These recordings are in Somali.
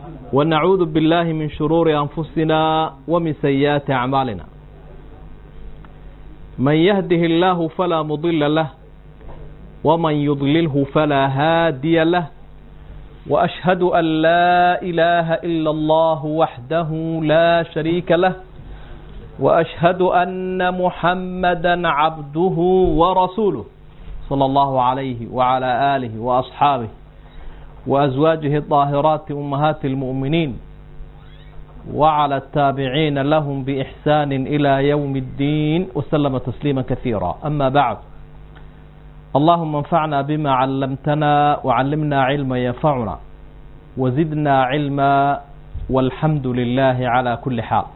ونعوذ بالله من شرور أنفسنا ومن سيئات أعمالنا من يهده الله فلا مضل له ومن يضلله فلا هادي له وأشهد أن لا إله إلا الله وحده لا شريك له وأشهد أن محمدا عبده ورسوله صلى الله عليه وعلى آله وأصحابه وأزواجه الطاهرات أمهات المؤمنين وعلى التابعين لهم بإحسان إلى يوم الدين وسلم تسليما كثيرا أما بعد اللهم انفعنا بما علمتنا وعلمنا علما ينفعنا وزدنا علما والحمد لله على كل حال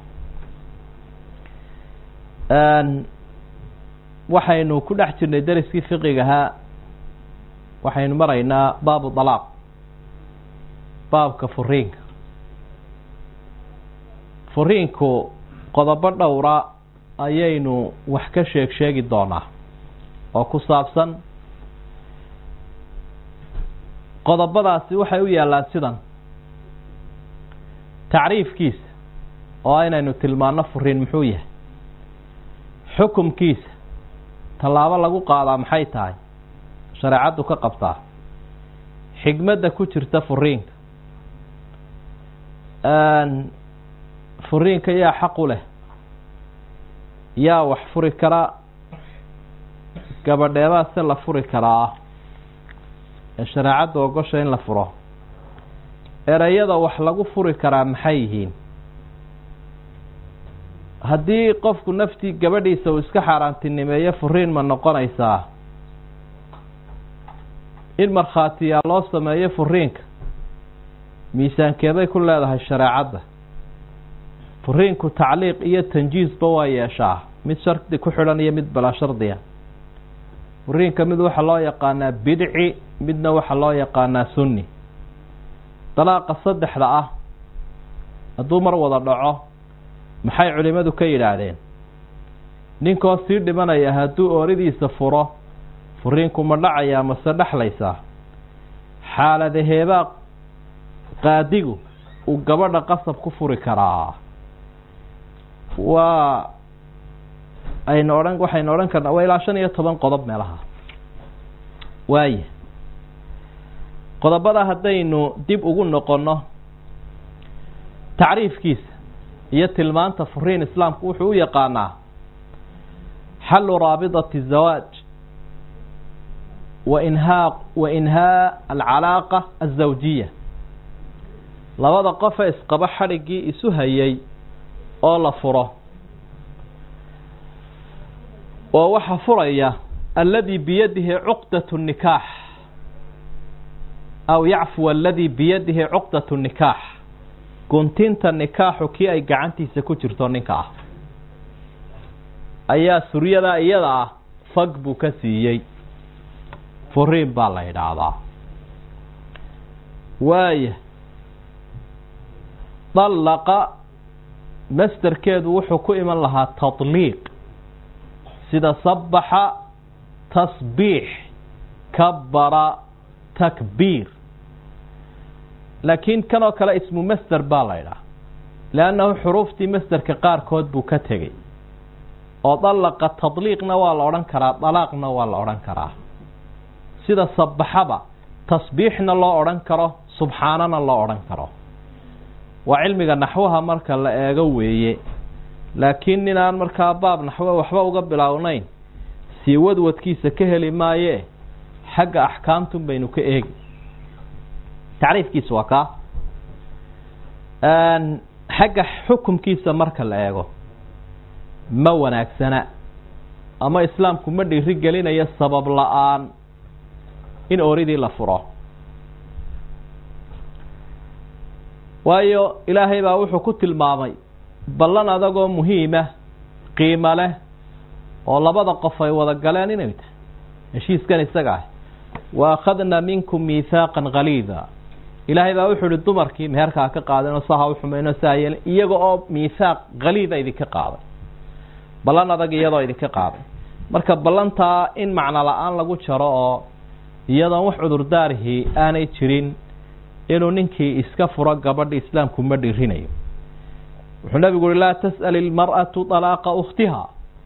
waxaynu ku dhex jirnay dariskii fiqigahaa waxaynu maraynaa baabu dalaaq baabka furiinka furiinku qodobo dhowra ayaynu wax ka sheeg sheegi doonaa oo ku saabsan qodobadaasi waxay u yaallaan sidan tacriifkiisa oo inaynu tilmaano furiin muxuu yahay xukumkiisa tallaabo lagu qaadaa maxay tahay shareecaddu ka qabtaa xigmadda ku jirta furiinka furiinka yaa xaq u leh yaa wax furi karaa gabadheebaa se la furi karaa ee shareecaddu ogosha in la furo ereyada wax lagu furi karaa maxay yihiin haddii qofku naftii gabadhiisa uu iska xaaraantinimeeyo furiin ma noqonaysaa in markhaatiyaa loo sameeyo furiinka miisaankeeday ku leedahay shareecadda furiinku tacliiq iyo tanjiisba waa yeeshaa mid shardi ku xidhan iyo mid balaa shardiya furiinka mid waxaa loo yaqaanaa bidci midna waxaa loo yaqaanaa sunni dalaaqa saddexda ah hadduu mar wada dhaco maxay culimmadu ka yidhaahdeen ninkoo sii dhimanaya hadduu ooridiisa furo furiinku ma dhacayaa mase dhexlaysaa xaaladaheebaa qaadigu uu gabadha qasab ku furi karaa waa aynu odhan waxaynu odhan karnaa waa ilaa shan iyo toban qodob meelaha waaya qodobada haddaynu dib ugu noqonno tacriifkiisa iyo tilmaanta furiin islaamku wuxuu u yaqaanaa xallu raabidati zawaaj wa inhaa wa inhaa alcalaaqa azawjiya labada qofe isqaba xadhiggii isu hayay oo la furo oo waxaa furaya alladii biyadihi cuqdatu nikaax aw yacfuwa aladii biyadihi cuqdatu nikaax guntinta nikaaxu kii ay gacantiisa ku jirto ninka ah ayaa suryadaa iyada ah fag buu ka siiyey furiin baa la yidhaahdaa waaya dallaqa masderkeedu wuxuu ku iman lahaa tadliiq sida sabaxa tasbiix kabara takbiir laakiin kan oo kale ismu masder baa la ydhaha leannahu xuruuftii masderka qaarkood buu ka tegey oo dallaqa tadliiqna waa la odhan karaa dalaaqna waa la odhan karaa sida sabaxaba tasbiixna loo odhan karo subxaanana loo odhan karo waa cilmiga naxwaha marka la eego weeye laakiin ninaan markaa baab naxwe waxba uga biloawnayn sii wadwadkiisa ka heli maaye xagga axkaamtun baynu ka eegi tacriifkiisa waa kaa xagga xukumkiisa marka la eego ma wanaagsana ama islaamku ma dhiiri gelinayo sabab la-aan in ooridii la furo waayo ilaahay baa wuxuu ku tilmaamay ballan adagoo muhiima qiimo leh oo labada qof ay wada galeen inay tahay heshiiskan isaga ah wa akhadna minkum miithaaqan khaliida ilaahay baa wuxuu ihi dumarkii meherkaa ka qaadeenoo saha u xumayno saa yeelen iyaga oo miithaaq khaliida idinka qaaday ballan adag iyadoo idinka qaaday marka ballantaa in macno la-aan lagu jaro oo iyadoon wax cudurdaarihii aanay jirin inuu ninkii iska furo gabadha islaamku ma dhirinayo wuxuu nabigu uhi laa tas'al ilmar'atu dalaaqa ukhtiha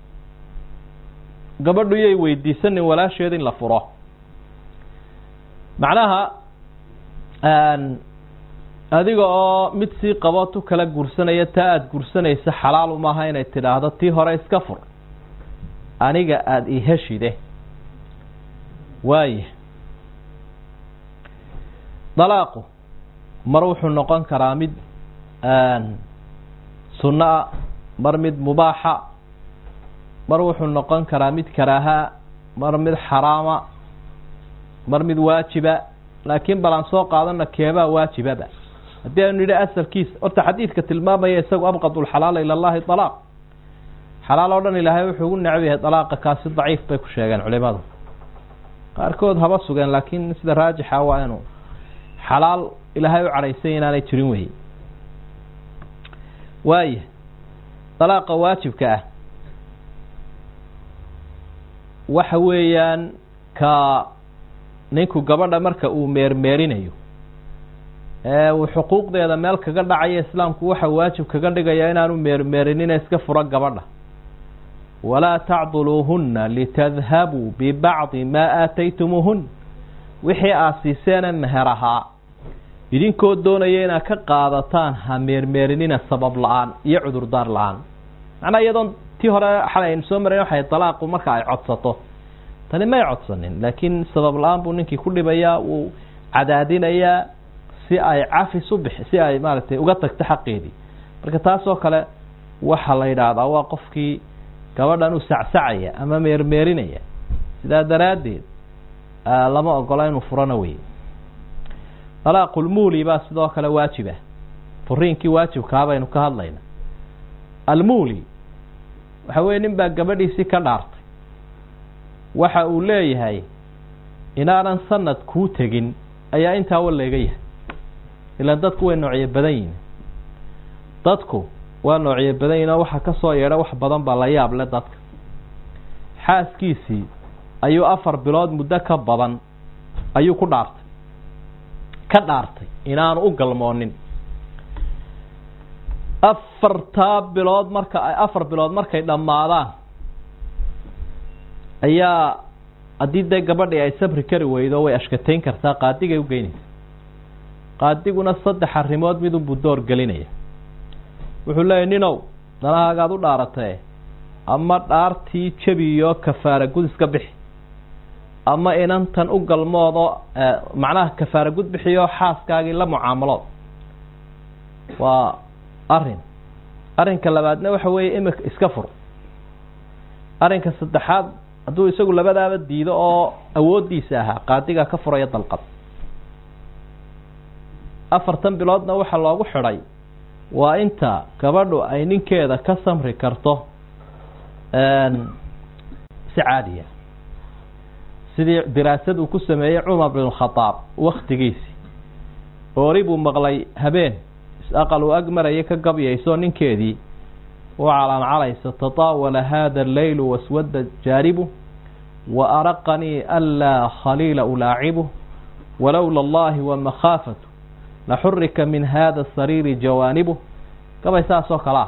gabadhu yay weydiisanin walaasheed in la furo macnaha adiga oo mid sii qabo tu kala guursanaya taa aada guursanaysa xalaalu maaha inay tidhaahdo tii hore iska fur aniga aada i heshide waaya dalaaqu mar wuxuu noqon karaa mid sunno a mar mid mubaaxa mar wuxuu noqon karaa mid karaahaa mar mid xaraama mar mid waajiba laakiin bal aan soo qaadana keebaa waajibaba haddii aynu nidhi asalkiisa horta xadiidka tilmaamaya isagu abqad lxalaala ila allahi alaaq xalaal oo dhan ilaahay wuxuu ugu necab yahay dalaaqa kaasi daciif bay ku sheegeen culimadu qaarkood haba sugeen laakiin sida raajixa waa inuu xalaal ilaahay u cadhaysay inaanay jirin wey waaya dalaaqa waajibka ah waxa weeyaan ka ninku gabadha marka uu meermeerinayo ee uu xuquuqdeeda meel kaga dhacayo islaamku waxa waajib kaga dhigaya inaanu meermeerinina iska furo gabadha walaa tacduluuhunna litadhabuu bibacdi maa aataytumuuhun wixii aad siiseena meher ahaa idinkoo doonaya inaad ka qaadataan ha meermeerinina sabab la-aan iyo cudurdaar la-aan macnaa iyadoon tii hore xalay aynu soo marayn waxay dalaaqu marka ay codsato tani may codsanin laakiin sabab la-aan buu ninkii ku dhibayaa wuu cadaadinayaa si ay cafis u bix si ay maaragtay uga tagto xaqeedii marka taasoo kale waxaa la yidhaahdaa waa qofkii gabadhan u sacsacaya ama meermeerinaya sidaa daraaddeed lama ogola inuu furana wey dalaaqulmuuli baa sidoo kale waajiba furiinkii waajibkaa baynu ka hadlayna almuuli waxa weye nin baa gabadhiisii ka dhaartay waxa uu leeyahay inaanan sanad kuu tegin ayaa intaa waleega yahay ilaan dadku way noocyo badan yihin dadku waa noocyo badan yihin oo waxaa ka soo yeedha wax badan baa la yaab le dadka xaaskiisii ayuu afar bilood muddo ka badan ayuu ku dhaartay ka dhaartay inaanu u galmoonin afartaa bilood marka ay afar bilood markay dhammaadaan ayaa haddii dee gabadhii ay sabri kari weydo way ashkatayn kartaa qaadigay u geynaysa qaadiguna saddex arrimood midunbuu door gelinaya wuxuu leeyahy ninow danahaagaad u dhaaratee ama dhaartii jebiyo kafaara gud iska bixi ama inantan u galmoodoo macnaha kafaara gud bixiyo xaaskaagii la mucaamalood waa arrin arrinka labaadna waxa weeye imika iska fur arrinka saddexaad hadduu isagu labadaaba diido oo awooddiisa ahaa qaadigaa ka furaya dalqad afartan biloodna waxaa loogu xidhay waa inta gabadhu ay ninkeeda ka samri karto si caadiya sidii diraasad uu ku sameeyey cumar bin khadaab waktigiisii oori buu maqlay habeen is-aqal uu ag maraya ka gabyayso ninkeedii u calaacalayso tataawala hada alleylu waswadda jaaribu wa araqanii anlaa khaliila ulaacibu walowla allahi wamakhaafatu laxurika min hada sariiri jawaanibu gabay saas oo kale ah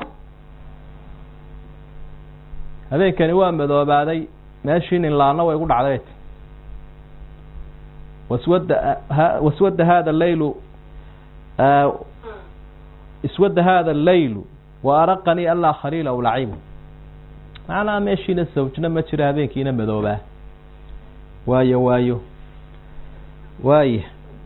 habeenkani waa madoobaaday meeshii ninlaana way gu dhacday waswadda waswadda hada leylu iswadda hada alleylu wa araqanii anlaa khaliila ulacibu macnaha meeshiina sawjna ma jiro habeenkiina madoobaa waayo waayo waaya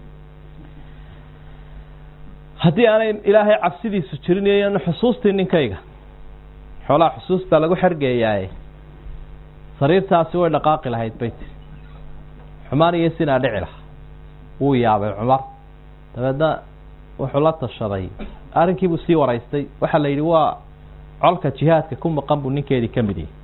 haddii aanay ilaahay cabsidiisu jirin xusuustii ninkayga xoolaha xusuustaa lagu xergeeyaaye sariirtaasi way dhaqaaqi lahayd bay tiri xumaan iyo sinaa dhici laha wuu yaabay cumar dabeedna wuxuu la tashaday arrinkiibuu sii waraystay waxaa la yidhi waa colka jihaadka ku maqan buu ninkeedii ka mid yahay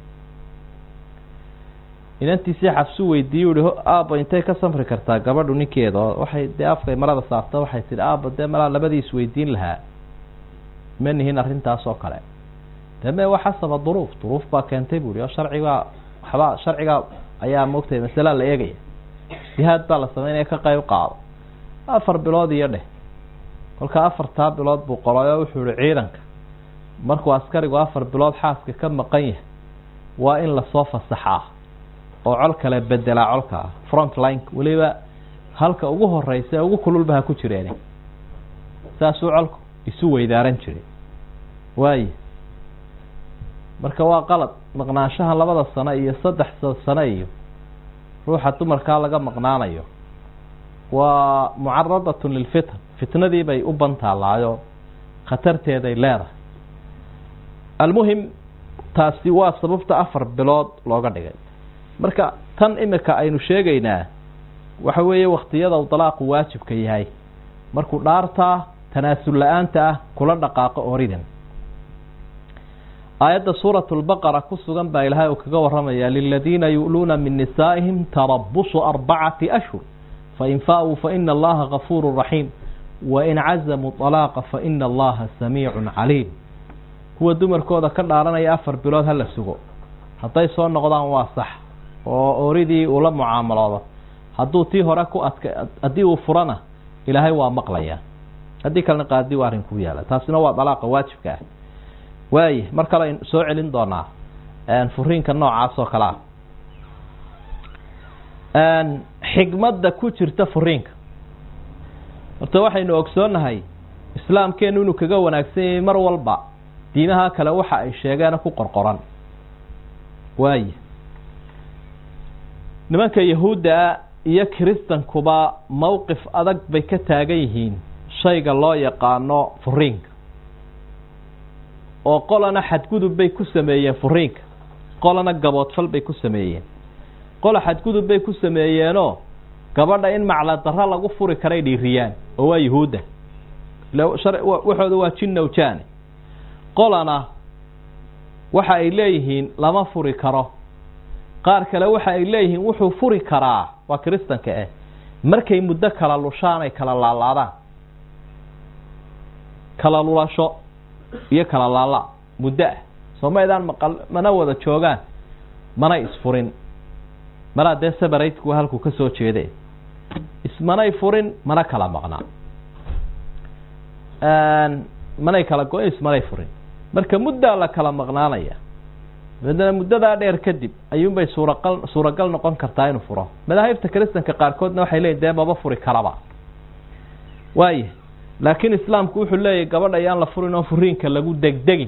inantiisii xabsuu weydiiyey uhi aabba intay ka samri kartaa gabadhu ninkeeda oo waxay dee afkay marada saarta waxay tihi aabba dee malaa labadiis weydiin lahaa ma nihin arrintaas oo kale dee me waa xasaba duruuf duruuf baa keentay bu ihi oo sharcigaa waxba sharcigaa ayaa moogtay masalaa la eegaya jihaad baa la sameynaya ka qayb qaado afar bilood iyo dheh kolkaa afartaa bilood buu qoray oo wuxuu ihi ciidanka markuu askarigu afar bilood xaaska ka maqan yahay waa in lasoo fasaxaa oo col kale bedelaa colka ah front line weliba halka ugu horeysa ee ugu kululba ha ku jireen saasuu colku isu weydaaran jiray waaye marka waa qalad maqnaanshaha labada sano iyo saddex sano iyo ruuxa dumarkaa laga maqnaanayo waa mucaradatun lilfitan fitnadii bay u bantaalaayo khatarteeday leedahay almuhim taasi waa sababta afar bilood looga dhigay marka tan imika aynu sheegaynaa waxa weeye waktiyada uu dalaaqu waajibka yahay markuu dhaartaa tanaasul la-aanta ah kula dhaqaaqo oridan aayadda suurat lbaqara ku sugan baa ilaahay uu kaga waramaya liladiina yu'luuna min nisaa'ihim tarabusu arbacati ashhur fain faa-uu faina allaha gafuuru raxiim wain cazamuu طalaaqa faina allaha samiicun caliim kuwa dumarkooda ka dhaaranaya afar bilood hala sugo hadday soo noqdaan waa sax oo oridii uu la mucaamaloodo hadduu tii hore ku adka haddii uu furana ilaahay waa maqlayaa haddii kalena qaadi waa arrin ku yaala taasina waa dalaaqa waajibka ah waaye mar kale aynu soo celin doonaa furiinka noocaas oo kale ah xigmadda ku jirta furiinka horta waxaynu ogsoonnahay islaamkeenu inuu kaga wanaagsan yahay mar walba diimaha kale waxa ay sheegeena ku qorqoran waaye nimanka yahuudda iyo kiristankuba mowqif adag bay ka taagan yihiin shayga loo yaqaano furiinka oo qolana xadgudub bay ku sameeyeen furiinka qolana gaboodfal bay ku sameeyeen qola xadgudub bay ku sameeyeenoo gabadha in macla darro lagu furi karay dhiiriyaan oo waa yuhuudda waxooda waa jinnowjaane qolana waxa ay leeyihiin lama furi karo qaar kale waxa ay leeyihiin wuxuu furi karaa waa kiristanka ah markay muddo kala lushaan ay kala laalaadaan kala lulasho iyo kala laala muddo ah soo maydaan maqal mana wada joogaan mana isfurin malaa dee sabaratku halkuu ka soo jeede ismanay furin mana kala maqnaa manay kala go-in ismanay furin marka muddaa la kala maqnaanaya dabeedna muddadaa dheer kadib ayuunbay suuragal suuragal noqon kartaa inuu furo madaahibta kiristanka qaarkoodna waxay leeyihin dee maba furi karaba waaya laakiin islaamku wuxuu leeyahy gabadha ayaan la furin oo furiinka lagu degdegin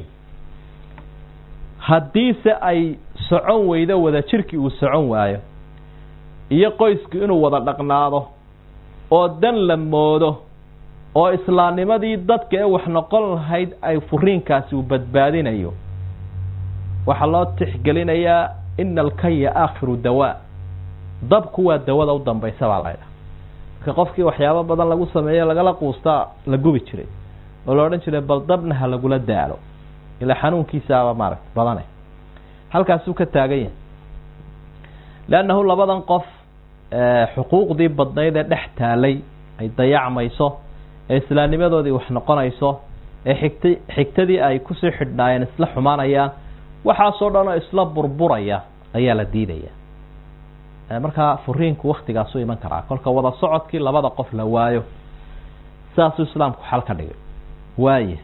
haddiise ay socon weydo wada jirki uu socon waayo iyo qoysku inuu wada dhaqnaado oo dan la moodo oo islaamnimadii dadka ee wax noqon lahayd ay furiinkaasi uu badbaadinayo waxaa loo tixgelinayaa ina alkaya aakhiru dawaa dabku waa dawada u dambaysa baa laydhaha marka qofkii waxyaabo badan lagu sameeye lagala quustaa la gubi jiray oo la odhan jiray bal dabna ha lagula daalo ilaa xanuunkiisaaba maaragta badane halkaasuu ka taagan yahay leannahu labadan qof xuquuqdii badnayd ee dhex taalay ay dayacmayso ee islaamnimadoodii wax noqonayso ee xigta xigtadii ay kusii xidhnaayeen isla xumaanayaan waxaasoo dhan oo isla burburaya ayaa la diidaya markaa furiinku waktigaasu iman karaa kolka wada socodkii labada qof la waayo sidaasuu islaamku xal ka dhigay waaye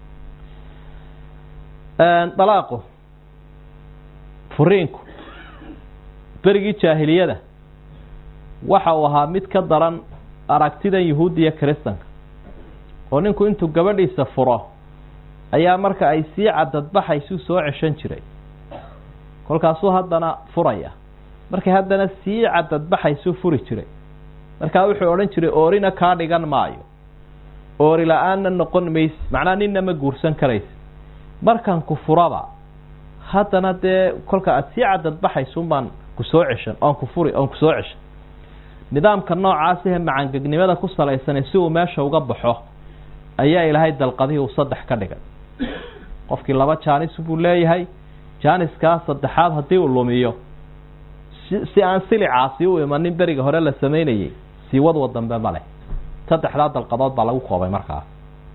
dalaaqu furiinku berigii jaahiliyada waxa uu ahaa mid ka daran aragtidan yuhuudda iyo kiristanka oo ninku intuu gabadhiisa furo ayaa marka ay sii cadadbaxaysu soo ceshan jiray kolkaasuu haddana furaya markay haddana sii cadadbaxaysuu furi jiray markaa wuxuu odhan jiray oorina kaa dhigan maayo oori la-aanna noqon mayse macnaa ninna ma guursan karaysa markan ku furaba haddana dee kolka aada sii cadadbaxaysun baan ku soo ceshan oon ku furi oon ku soo ceshan nidaamka noocaasihe macangegnimada ku salaysane si uu meesha uga baxo ayaa ilaahay dalqadihii uu saddex ka dhigay qofkii laba jaanis buu leeyahay jaaniskaa saddexaad haddii uu lumiyo si si aan silicaasi u imanin beriga hore la samaynayey siiwadwa dambe ma leh saddexdaa dalqadood baa lagu koobay markaa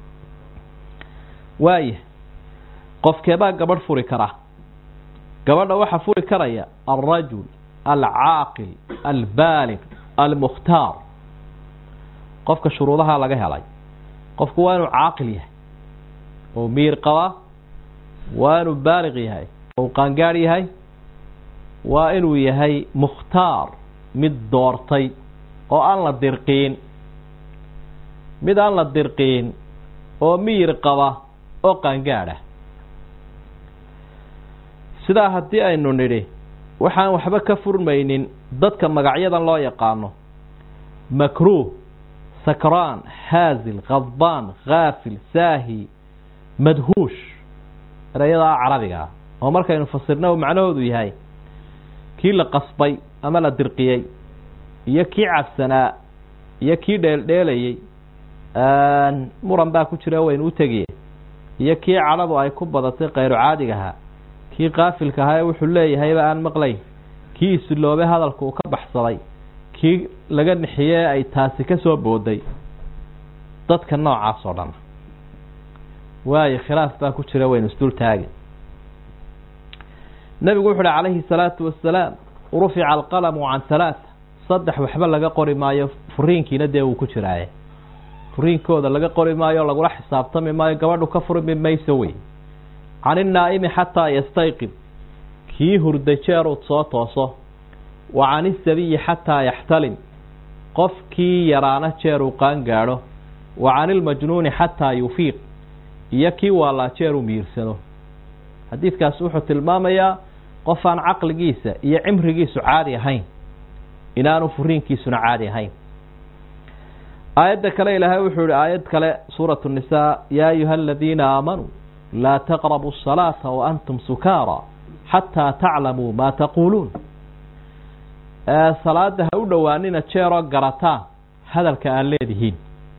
waaya qofkeebaa gabadh furi kara gabadha waxaa furi karaya alrajul alcaaqil albaalig almukhtaar qofka shuruudaha laga helay qofku waa inuu caaqil yahay oo miir qabaa waa inuu baaliq yahay ou qaangaadh yahay waa inuu yahay mukhtaar mid doortay oo aan la dirqiin mid aan la dirqiin oo miyir qaba oo qaangaadh ah sidaa haddii aynu nidhi waxaan waxba ka furmaynin dadka magacyadan loo yaqaano makruuh sakraan haazil khadbaan khaafil saahi madhuush erayadaa carabiga ah oo markaynu fasirna uu macnahoodu yahay kii la qasbay ama la dirqiyey iyo kii cabsanaa iyo kii dheeldheelayey muran baa ku jira waynu u tegiye iyo kii cadhadu ay ku badatay kayru caadigahaa kii kaafilka ahaa ee wuxuu leeyahayba aan maqlayn kii isiloobe hadalka uu ka baxsaday kii laga nixiyey ay taasi ka soo booday dadka noocaas oo dhan waayo khilaaf baa ku jira waynu isdul taagin nebigu wuxu uhi calayhi salaatu wasalaam rufica alqalamu can halaata saddex waxba laga qori maayo furiinkiina dee uu ku jiraaye furiinkooda laga qori maayo lagula xisaabtami maayo gabadhu ka furmi mayso wey can innaa'imi xataa yastayqid kii hurda jeer uu soo tooso wa can isabiyi xataa yaxtalim qofkii yaraana jeer uu qaan gaadho wa can ilmajnuuni xataa yufiiq iyo kii waalaa jeer uu miirsado xadiidkaas wuxuu tilmaamayaa qof aan caqligiisa iyo cimrigiisu caadi ahayn inaanu furiinkiisuna caadi ahayn aayadda kale ilaahay wuxuu yihi aayad kale suuratu nisaa yaa ayuha aladiina aamanuu laa taqrabu الsalaata waantum sukaara xataa taclamuu ma taquuluun salaada ha u dhowaanina jeeroo garataan hadalka aan leedihiin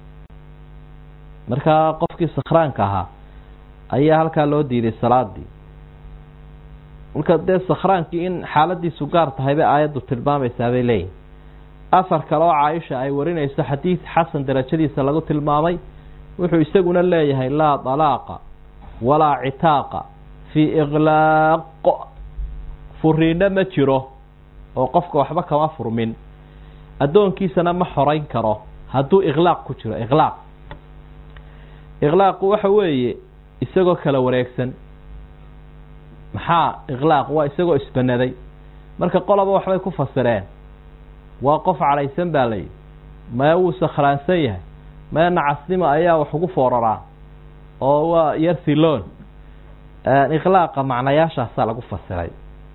markaa qofkii sakhraanka ahaa ayaa halkaa loo diiday salaadii marka dee sakhraankii in xaaladiisu gaar tahay bay aayaddu tilmaamaysaa bay leeyihin afar kale oo caaisha ay warinayso xadiid xasan darajadiisa lagu tilmaamay wuxuu isaguna leeyahay laa dalaaqa walaa citaaqa fii iqlaaq furiinno ma jiro oo qofka waxba kama furmin addoonkiisana ma xorayn karo hadduu iqlaaq ku jiro iqlaaq iqlaaqu waxa weeye isagoo kala wareegsan maxaa iqlaaq waa isagoo isbanaday marka qoloba waxbay ku fasireen waa qof cadhaysan baa layidhi maya wuu sakhraansan yahay maya nacasnimo ayaa wax ugu fooraraa oo waa yarsiloon iqlaaqa macnayaashaasaa lagu fasiray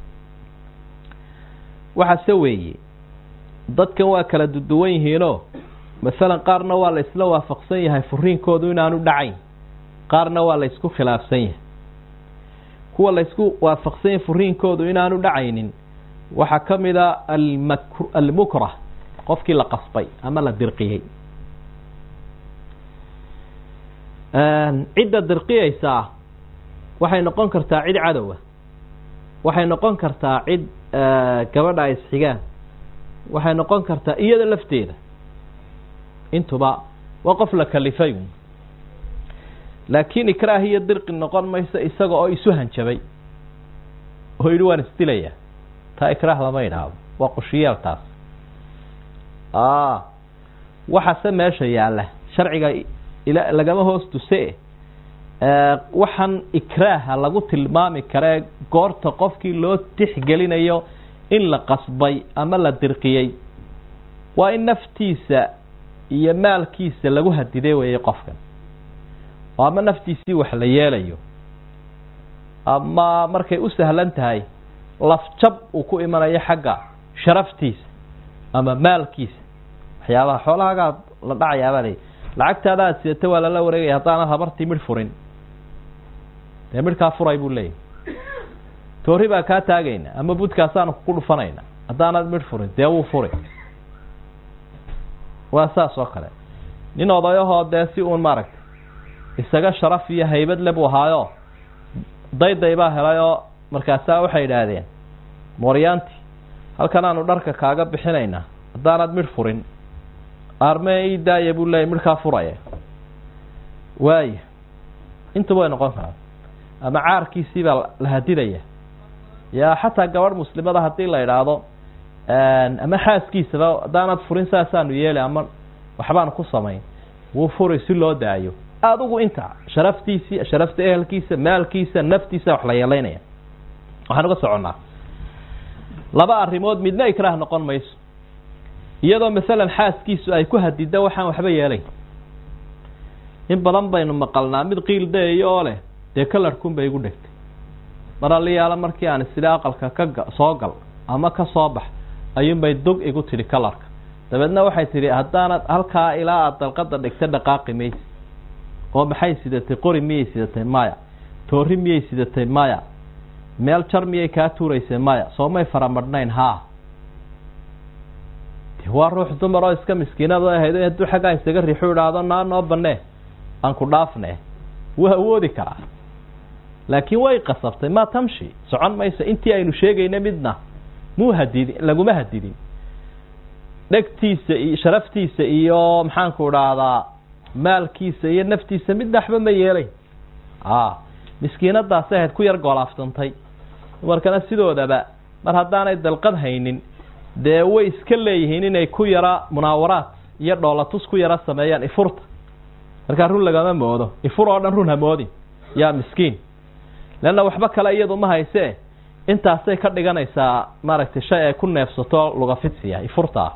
waxaase weeye dadkan waa kala duduwan yihiinoo masalan qaarna waa la isla waafaqsan yahay furiinkoodu inaanu dhacayn qaarna waa la isku khilaafsan yahay kuwa la isku waafaqsan yahay furiinkoodu inaanu dhacaynin waxaa ka mid a almak almukrah qofkii la qasbay ama la dirqiyey cidda dirqiyeysaa waxay noqon kartaa cid cadowa waxay noqon kartaa cid gabadha ay isxigaan waxay noqon kartaa iyada lafteeda intuba waa qof la kalifay laakiin ikraah iyo dirqi noqon mayso isaga oo isu hanjabay oo yidhi waan isdilaya taa ikraah lama idhaahdo waa qushiyaal taas waxaase meesha yaalla sharciga lagama hoos tuse waxaan ikraaha lagu tilmaami karee goorta qofkii loo tixgelinayo in la qasbay ama la dirqiyey waa in naftiisa iyo maalkiisa lagu hadiday weeye qofkan oo ama naftiisii wax la yeelayo ama markay u sahlan tahay lafjab uu ku imanayo xagga sharaftiisa ama maalkiisa waxyaabaha xoolahagaad la dhacayaabaa lacagtaada aad sidata waa lala wareegaya haddaanad habartii midh furin dee midhkaa furay buu leeyahy toori baa kaa taagayna ama budkaasaanu ku dhufanayna haddaanad midh furin dee wuu furi waa saas oo kale nin odayahoo dee si uun maaragtay isaga sharaf iyo haybad le buu ahaayo dayday baa helayoo markaasaa waxay idhaahdeen mooryaanti halkan aanu dharka kaaga bixinaynaa haddaanad midh furin armee ii daaya buu leeyay midhkaa furaya waaya intuba way noqon karaa ama caarkiisii baa la hadidaya yaa xataa gabadh muslimada haddii la idhaahdo ama xaaskiisaba haddaanad furin saasaanu yeeli ama waxbaanu ku samayn wuu furi si loo daayo adigu inta sharaftiisii sharafta ehelkiisa maalkiisa naftiisa wax la yeelaynaya waxaan uga soconnaa laba arrimood midna ikraah noqon mayso iyadoo masalan xaaskiisu ay ku hadida waxaan waxba yeelayn in badan baynu maqalnaa mid qiil dayayo oo leh dee kalarhkun bay igu dhegtay mar aliyaala markii aan isila aqalka ka soo gal ama ka soo bax ayuunbay dog igu tidhi kalarka dabeedna waxay tidhi haddaanad halkaa ilaa aada dalqada dhigta dhaqaaqi maysi oo maxay sidatay qori miyay sidatay maya toori miyay sidatay maya meel jar miyay kaa tuuraysay maya soomay faramadhnayn haa de waa ruux dumar oo iska miskiinad ahayd hadduu xaggaa isaga riixu idhaahdo naa noo banee aan ku dhaafne wuu awoodi karaa laakiin way qasabtay ma tamshi socon mayso intii aynu sheegayna midna muu hadidin laguma hadidin dhegtiisa iyo sharaftiisa iyo maxaanku idhaahdaa maalkiisa iyo naftiisa midna waxba ma yeelayn a miskiinadaasi ahayd ku yar goolaaftantay dumarkana sidoodaba mar haddaanay dalqad haynin dee way iska leeyihiin inay ku yara munaawaraad iyo dhoolatus ku yara sameeyaan ifurta markaa run lagama moodo ifur oo dhan run hamoodin yaa miskiin leanna waxba kale iyadu ma haysee intaasay ka dhiganaysaa maaragtay shay ay ku neefsato lugafidsiya ifurta ah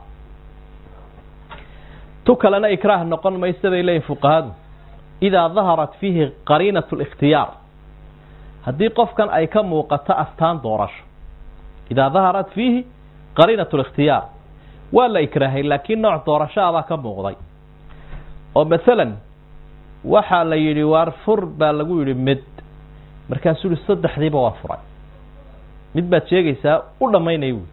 tu kalena ikraah noqon maysa bay leeyihin fuqahadu idaa daharat fiihi qariinat likhtiyaar haddii qofkan ay ka muuqato astaan doorasho idaa daharat fiihi qariinat likhtiyaar waa la ikraahay laakiin nooc doorasho abaa ka muuqday oo masalan waxaa la yidhi waar fur baa lagu yidhi mid markaasuu yihi saddexdiiba waa furay mid baad sheegaysaa u dhammaynay wy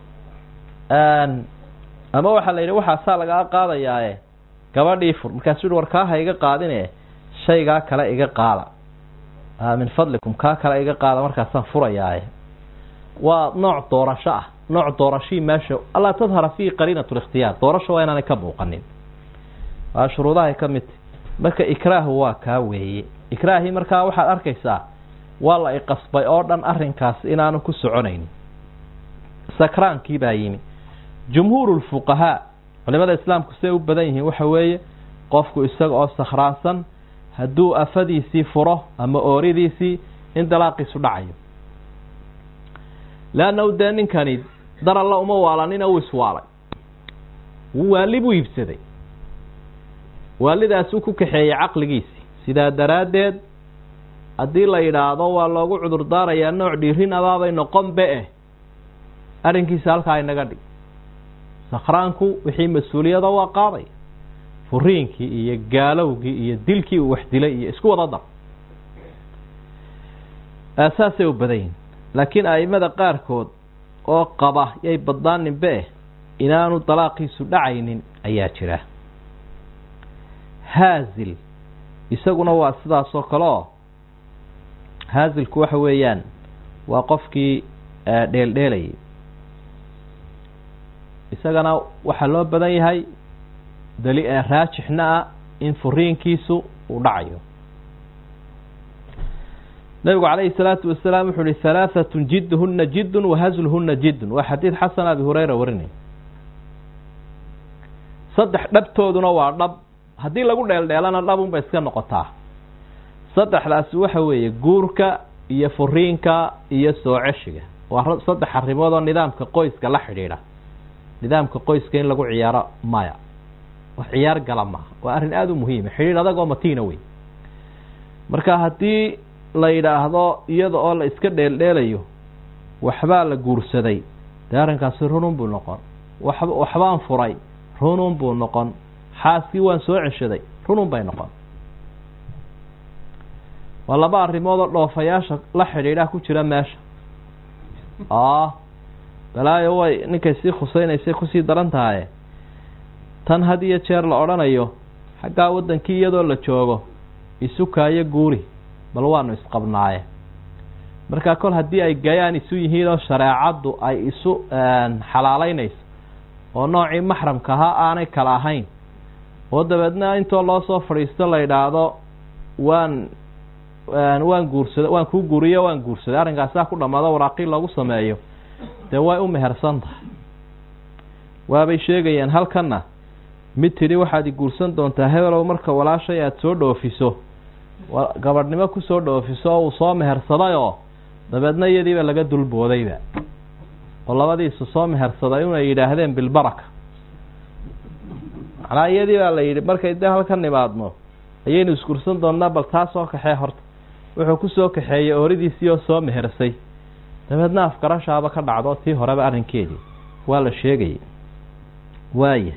ama waxaa la yidhi waxaasaa lagaa qaadayaae gabadhii fur markaasuu yihi war kaa ha iga qaadine shaygaa kale iga qaada min fadlikum kaa kale iga qaada markaasaan furayaaye waa nooc doorasho ah nooc doorashii meesha allaa tadhara fiihi qariinat likhtiyaar doorasho waa inaanay ka muuqanin waa shuruudahay ka midta marka ikraahu waa kaa weeye ikraahii markaa waxaad arkaysaa waa la iqasbay oo dhan arrinkaas inaanu ku soconaynin sakraankii baa yimi jumhuur lfuqahaa culimada islaamku siday u badan yihiin waxa weeye qofku isaga oo sakhraansan hadduu afadiisii furo ama ooridiisii in dalaaqiisu dhacayo leannahu dee ninkani dar alla uma waalanina uu iswaalay waali buu iibsaday waalidaasuu ku kaxeeyey caqligiisii sidaa daraaddeed haddii la yidhaahdo waa loogu cudur daarayaa nooc dhiirin abaabay noqon be eh arrinkiisa halkaa inaga dhig sakhraanku wixii mas-uuliyada waa qaaday furiinkii iyo gaalowgii iyo dilkii uu wax dilay iyo isku wada dar saasay u badan yihin laakiin a'imada qaarkood oo qaba yay badnaanin be eh inaanu dalaaqiisu dhacaynin ayaa jira haazil isaguna waa sidaas oo kale oo haazilku waxa weeyaan waa qofkii dheeldheelayay isagana waxaa loo badan yahay dali raajixna ah in furiinkiisu uu dhacayo nabigu calayhi salaatu wasalaam wuxuu uhi halaahatun jidduhuna jiddun wahazluhuna jiddun waa xadiid xasan abi hureyra warinay saddex dhabtooduna waa dhab haddii lagu dheeldheelana dhabunbay iska noqotaa saddexdaasi waxa weeye guurka iyo furiinka iyo soo ceshiga waa saddex arrimood oo nidaamka qoyska la xidhiidha nidaamka qoyska in lagu ciyaaro maya wax ciyaar gala maaha waa arrin aada u muhiima xidhiidh adag oo matiina wey marka haddii la yidhaahdo iyada oo la iska dheeldheelayo waxbaa la guursaday dee arrinkaasi runun buu noqon wax waxbaan furay runun buu noqon xaaskii waan soo ceshaday runun bay noqon waa laba arrimood oo dhoofayaasha la xidhiidha ku jira meesha a balaayo way ninkay sii khusaynaysay kusii daran tahaye tan had iyo jeer la odhanayo xaggaa waddankii iyadoo la joogo isukaayo guuri bal waanu isqabnaaye markaa kol haddii ay gayaan isu yihiin oo shareecaddu ay isu xalaaleynayso oo noocii maxramka ahaa aanay kala ahayn oo dabeedna intoo loo soo fadhiisto la yidhaahdo waan waan guursada waan kuu guuriyo waan guursaday arrinkaasaa ku dhammaado waraaqii loogu sameeyo dee way u mehersan tahay waabay sheegayeen halkanna mid tidhi waxaad i guursan doontaa hebelow marka walaashay aada soo dhoofiso gabadhnimo kusoo dhoofiso oo uu soo mehersadayoo dabeedna iyadiiba laga dulboodayba oo labadiisu soo mehersaday inay yidhaahdeen bilbaraka macnaa iyadii baa la yidhi markay de halkan nimaadno ayaynu isgursan doonnaa bal taa soo kaxee horta wuxuu kusoo kaxeeyey ooridiisii oo soo mehersay dabeedna afgarashaaba ka dhacdo tii horeba arrinkeedii waa la sheegayay waaya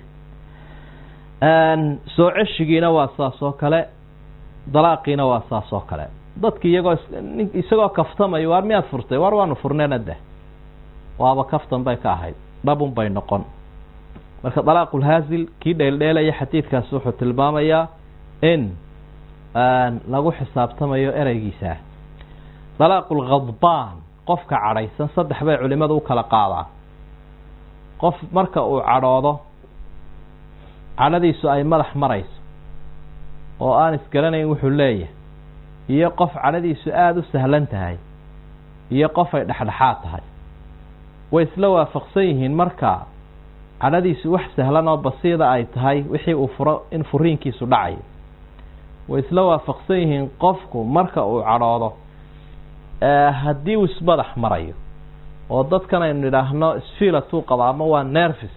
soo ceshigiina waa saas oo kale dalaaqiina waa saas oo kale dadki iyagoo isagoo kaftamay waar miyaad furtay waar waanu furneena deh waaba kaftan bay ka ahayd dhabun bay noqon marka dalaaqulhaasil kii dheeldheelaya xadiidkaasi wuxuu tilmaamayaa in lagu xisaabtamayo ereygiisa dalaaqulkhadbaan qofka cadhaysan saddex bay culimadu u kala qaadaan qof marka uu cadhoodo cadhadiisu ay madax marayso oo aan isgaranayn wuxuu leeyahay iyo qof cadhadiisu aada u sahlan tahay iyo qof ay dhexdhexaad tahay way isla waafaqsan yihiin marka cadhadiisu wax sahlan oo basiida ay tahay wixii uu furo in furiinkiisu dhacayo way isla waafaqsan yihiin qofku marka uu cadhoodo haddii uu ismadax marayo oo dadkan aynu nidhaahno sfilatuu qaba ama waa nervis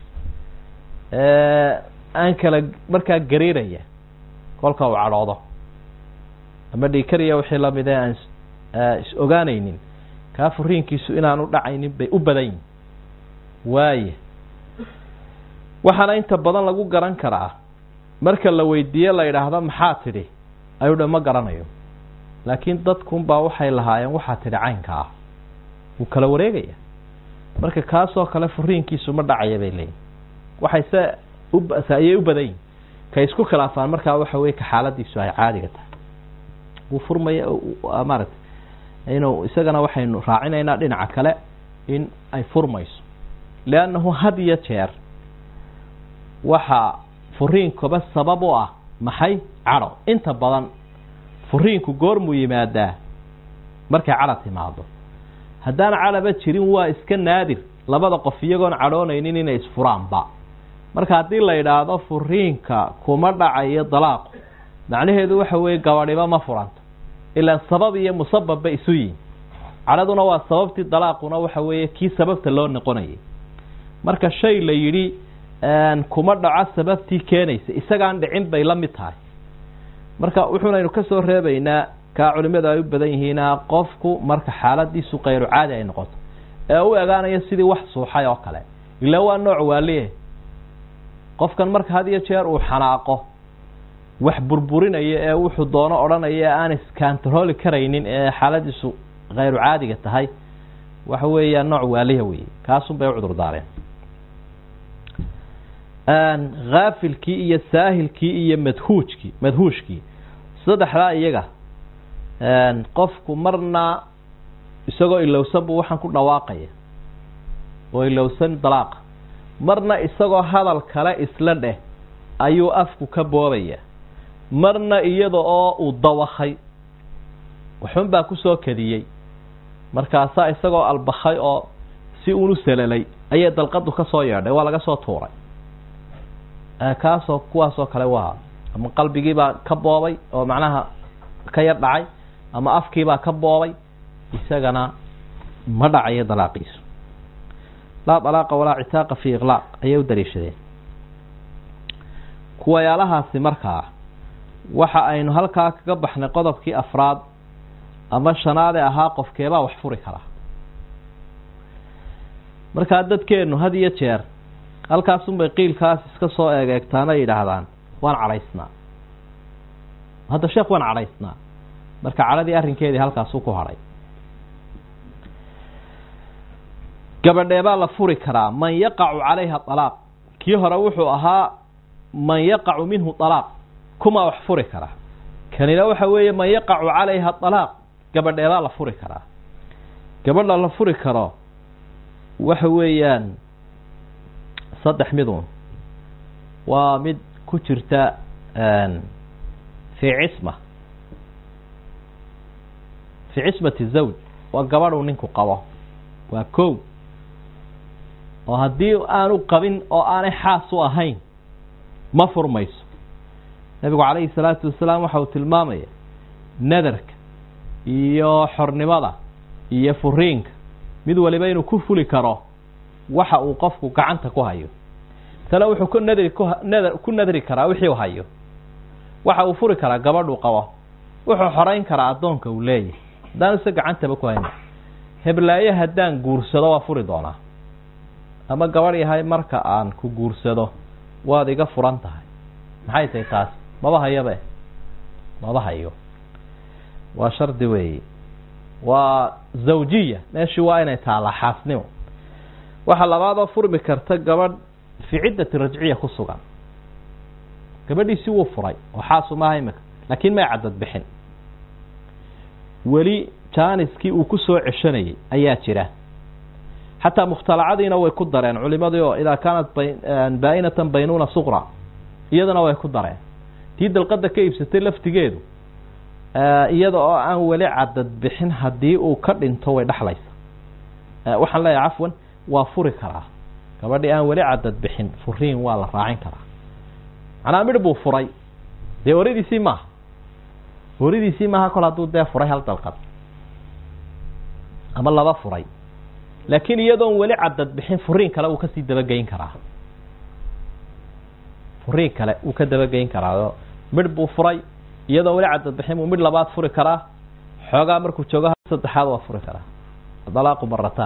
aan kala markaa gariiraya kolka uu cadhoodo ama dhiikariya wixii lamid ee aan is ogaanaynin kaa furiinkiisu inaanu dhacaynin bay u badan yihin waaya waxaana inta badan lagu garan karaa marka la weydiiye la yidhaahdo maxaa tidhi ayuu dha ma garanayo laakiin dadkunbaa waxay lahaayeen waxaa tidhi caynka ah wuu kala wareegaya marka kaasoo kale furiinkiisu ma dhacaya bay leeyihin waxayse ayay u badan yihin kay isku khilaafaan markaa waxa weye ka xaaladiisu ay caadiga tahay wuu furmaya maaragtay inuu isagana waxaynu raacinaynaa dhinaca kale in ay furmayso leannahu had iyo jeer waxaa furiinkuba sabab u ah maxay cadho inta badan furiinku goormuu yimaadaa markay cadho timaado haddaan cadhaba jirin waa iska naadir labada qof iyagoon cadhoonaynin inay isfuraanba marka haddii la yidhaahdo furiinka kuma dhacayo dalaaqu macnaheedu waxa weeye gabadhiba ma furanto ilaan sabab iyo musababba isu yihin cadhaduna waa sababtii dalaaquna waxa weeye kii sababta loo noqonayay marka shay la yidhi kuma dhaco sababtii keenaysa isagaan dhicin bay la mid tahay marka wuxuunaynu ka soo reebaynaa kaa culimadu ay u badan yihiina qofku marka xaaladiisu kayru caadi ay noqoto ee u egaanayo sidii wax suuxay oo kale ilaa waa nooc waaliye qofkan marka had iyo jeer uu xanaaqo wax burburinaya ee wuxuu doono odhanaya ee aan iskantarooli karaynin ee xaaladiisu khayru caadiga tahay waxa weeyaa nooc waaliha weeye kaasun bay u cudur daareen haafilkii iyo saahilkii iyo madhuujkii madhuushkii saddexdaa iyaga qofku marna isagoo ilowsan buu waxaan ku dhawaaqaya oo ilowsan dalaaqa marna isagoo hadal kale isla dheh ayuu afku ka boobaya marna iyada oo uu dawakhay waxun baa kusoo kadiyey markaasaa isagoo albakhay oo si unu salalay ayay dalqadu ka soo yeedhay waa laga soo tuuray kaasoo kuwaasoo kale waa ama qalbigiibaa ka boobay oo macnaha ka yar dhacay ama afkiibaa ka boobay isagana ma dhacayo dalaaqiisu laa dalaaqa walaa citaaqa fi iqlaaq ayay u daliishadeen kuwayaalahaasi markaa waxa aynu halkaa kaga baxnay qodobkii afraad ama shanaade ahaa qofkeebaa wax furi karaa markaa dadkeennu had iyo jeer halkaasunbay qiilkaas iska soo eegeegtaan ay yidhaahdaan waan cadhaysnaa hadda sheekh waan cadhaysnaa marka cadhadii arrinkeedii halkaasuu ku hadhay gabadheebaa la furi karaa man yaqacu calayha alaaq kii hore wuxuu ahaa man yaqacu minhu alaaq kumaa wax furi karaa kanina waxa weeye man yaqacu calayha alaaq gabadheebaa la furi karaa gabadha la furi karo waxa weeyaan saddex midun waa mid ku jirta fii cisma fii cismati zawj waa gabadhuu ninku qabo waa kow oo haddii aanu qabin oo aanay xaas u ahayn ma furmayso nebigu calayhi salaatu wasalaam waxa uu tilmaamaya nadarka iyo xornimada iyo furiinka mid waliba inuu ku fuli karo waxa uu qofku gacanta ku hayo tale wuxuu ku nadri kunadr ku nadri karaa wixii u hayo waxa uu furi karaa gabadhuu qabo wuxuu xorayn karaa addoonka uu leeyahay haddaan ise gacantaba ku hayna heblaaye haddaan guursado waa furi doonaa ama gabadh yahay marka aan ku guursado waad iga furan tahay maxay tahay taas maba hayabe maba hayo waa shardi weeye waa zawjiya meeshii waa inay taallaa xaasnimo waxaa labaadoo furmi karta gabadh fii ciddati rajciya ku sugan gabadhiisi wuu furay oo xaasu maaha imika laakiin may cadad bixin weli jaaniskii uu ku soo ceshanayay ayaa jira xataa mukhtalacadiina way ku dareen culimadii oo idaa kaanat baa-inatan baynuuna suqra iyadana way ku dareen tii dalqada ka iibsatay laftigeedu iyada oo aan weli cadad bixin haddii uu ka dhinto way dhexlaysa waxaan leeyahay cafwan waa furi karaa gabadhii aan weli cadad bixin furiin waa la raacin karaa macnaa midh buu furay dee oridiisii maaha oridiisii maaha kol hadduu dee furay hal dalqad ama laba furay laakiin iyadoon weli cadad bixin furiin kale uu kasii dabageyn karaa furiin kale uu ka dabageyn karaa midh buu furay iyadoon weli cadad bixin buu midh labaad furi karaa xoogaa markuu joogo hal saddexaad waa furi karaa dalaaqu marataan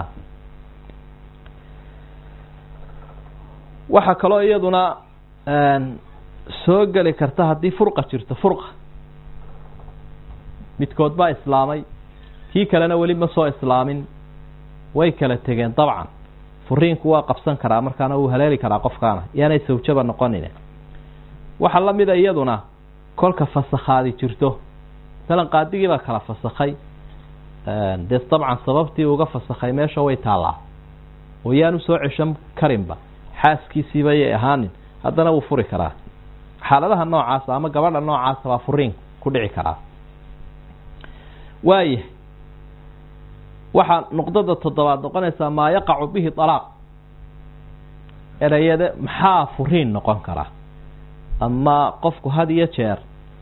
waxaa kaloo iyaduna soo geli karta haddii furqa jirto furqa midkood baa islaamay kii kalena weli ma soo islaamin way kala tegeen dabcan furiinku waa qabsan karaa markaana wuu haleeli karaa qofkaana yaanay sawjaba noqonin waxaa la mida iyaduna kolka fasakhaadi jirto masalan qaadigii baa kala fasakhay dee dabcan sababtii uga fasakhay meesha way taallaa oo yaanu soo ceshan karinba xaaskiisiiba yay ahaanin haddana wuu furi karaa xaaladaha noocaasa ama gabadha noocaasa baa furiin ku dhici karaa waaya waxaa nuqdada toddobaad noqonaysaa maa yaqacu bihi alaaq ereyade maxaa furiin noqon kara ama qofku had iyo jeer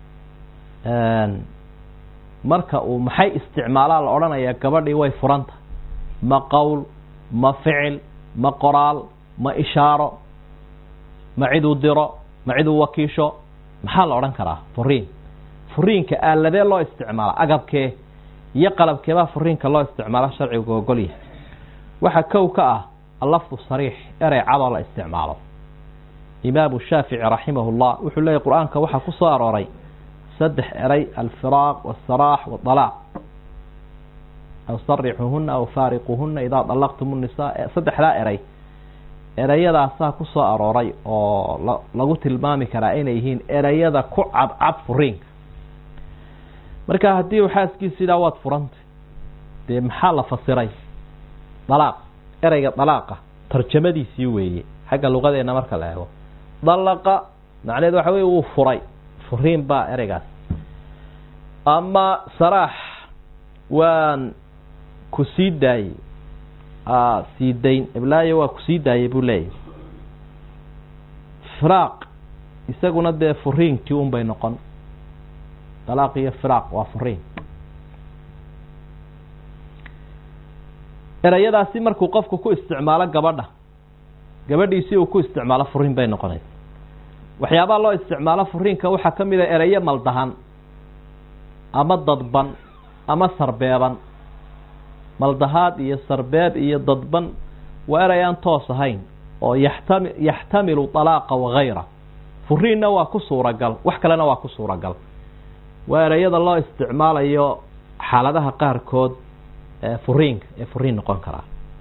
marka uu maxay isticmaalaa la odhanayaa gabadhii way furanta ma qowl ma ficil ma qoraal ma ishaaro ma ciduu diro ma ciduu wakiisho maxaa la odhan karaa furiin furiinka aaladee loo isticmaala agabkee iyo qalabkeebaa furiinka loo isticmaalo sharcigu ogolyahay waxaa kow ka ah allafdu sariix erey cadoo la isticmaalo imaamu shaafici raximah llah wuxuu leeyahy qur-aanka waxaa ku soo arooray saddex erey alfiraaq wاsaraax wاalaaq aw sarixuhuna aw faariquhuna idaa dalaqtum الnisaa saddexdaa erey ereyadaasaa ku soo arooray oo lagu tilmaami karaa inay yihiin ereyada ku cadcad furiinka marka haddii uu xaaskiisa yidhaha waad furantay dee maxaa la fasiray dalaaq ereyga dalaaqa tarjamadiisii weeye xagga luqadeena marka la eego dalaqa macnaheed waxa wey wuu furay furiin baa ereygaas ama saraax waan ku sii daayey sii dayn iblaayo waa ku sii daayey buu leeyahy firaaq isaguna dee furiinkii un bay noqon dalaaq iyo firaaq waa furiin ereyadaasi markuu qofku ku isticmaalo gabadha gabadhiisi uu ku isticmaalo furiin bay noqonaysa waxyaabaha loo isticmaalo furiinka waxaa ka mid a ereyo maldahan ama dadban ama sarbeeban maldahaad iyo sarbeeb iyo dadban waa erey aan toos ahayn oo yaxtami yaxtamilu dalaaqa wagayra furiinna waa ku suuragal wax kalena waa ku suuragal waa ereyada loo isticmaalayo xaaladaha qaarkood ee furiinka ee furiin noqon karaa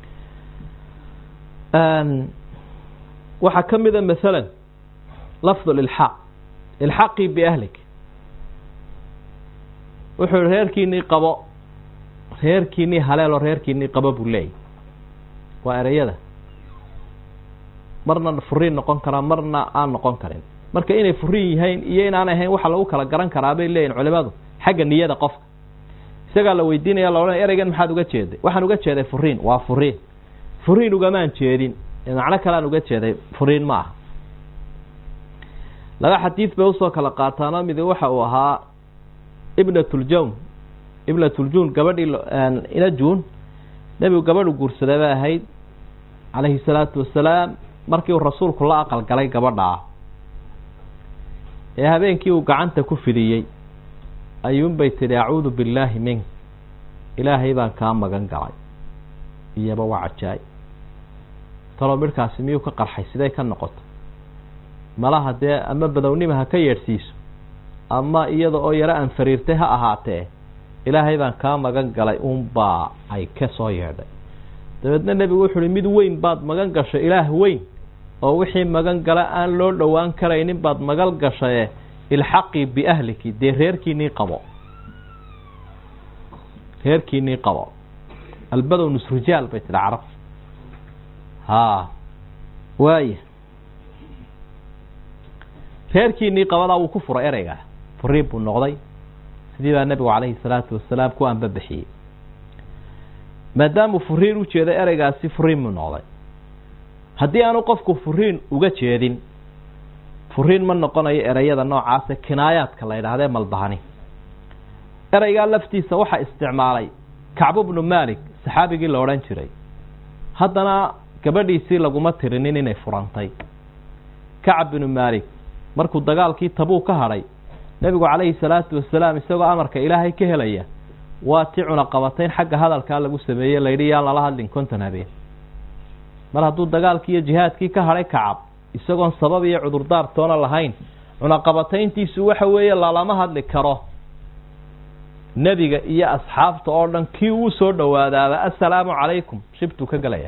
waxaa ka mida masalan lafdu lilxaaq ilxaqii biahlik wuxuu i reerkiinii qabo reerkiinii haleelo reerkiinii qabo buu leeyahy waa ereyada marna furiin noqon karaa marna aan noqon karin marka inay furiin yahayn iyo inaan ahayn waxa lagu kala garan karaa bay leeyihin culimadu xagga niyada qofka isagaa la weydiinaya la odhanaya ereygan maxaad uga jeeday waxaan uga jeeday furiin waa furiin furiin ugamaan jeedin macno kalean uga jeeday furiin ma aha laba xadiid bay usoo kala qaataano midi waxa uu ahaa ibnatuljawn ibnatuljuun gabadhii inajuun nebigu gabadhu guursaday bay ahayd calayhi salaatu wasalaam markii uu rasuulku la aqal galay gabadhaa ee habeenkii uu gacanta ku fidiyey ayuunbay tidhi acuudu billaahi mink ilaahay baan kaa magan galay iyaba waa cajaay talo midhkaasi miyuu ka qarxay siday ka noqoto malaha dee ama badownima ha ka yeedhsiiso ama iyada oo yaro aan fariirtay ha ahaatee ilaahay baan kaa magan galay uunbaa ay ka soo yeedhay dabeedna nebigu wuxu uhi mid weyn baad magan gashay ilaah weyn oo wixii magan gala aan loo dhowaan karaynin baad magal gashaye ilxaqii biahliki dee reerkiinii qabo reerkiinii qabo albadow nusrijaal bay tidhi carab haa waaya reerkiinii qabadaa wuu ku furay ereygaa furiin buu noqday sidii baa nebigu calayhi salaatu wasalaam ku anbabixiyey maadaamuu furiin u jeeday ereygaasi furiin buu noqday haddii aanu qofku furiin uga jeedin furiin ma noqonayo ereyada noocaase kinaayaadka la yidhaahdee maldahani ereygaa laftiisa waxaa isticmaalay kacbu bnu malik saxaabigii la odhan jiray haddana gabadhiisii laguma tirinin inay furantay kacab binu malik markuu dagaalkii tabuu ka hadhay nebigu calayhi salaatu wasalaam isagoo amarka ilaahay ka helaya waa ti cunaqabatayn xagga hadalkaa lagu sameeyey layidhi yaan lala hadlin konton habeen mar hadduu dagaalkii iyo jihaadkii ka hadhay kacab isagoon sabab iyo cudurdaar toona lahayn cunaqabatayntiisu waxa weeye lalama hadli karo nebiga iyo asxaabta oo dhan kii uu soo dhowaadaaba assalaamu calaykum shibtuu ka gelaya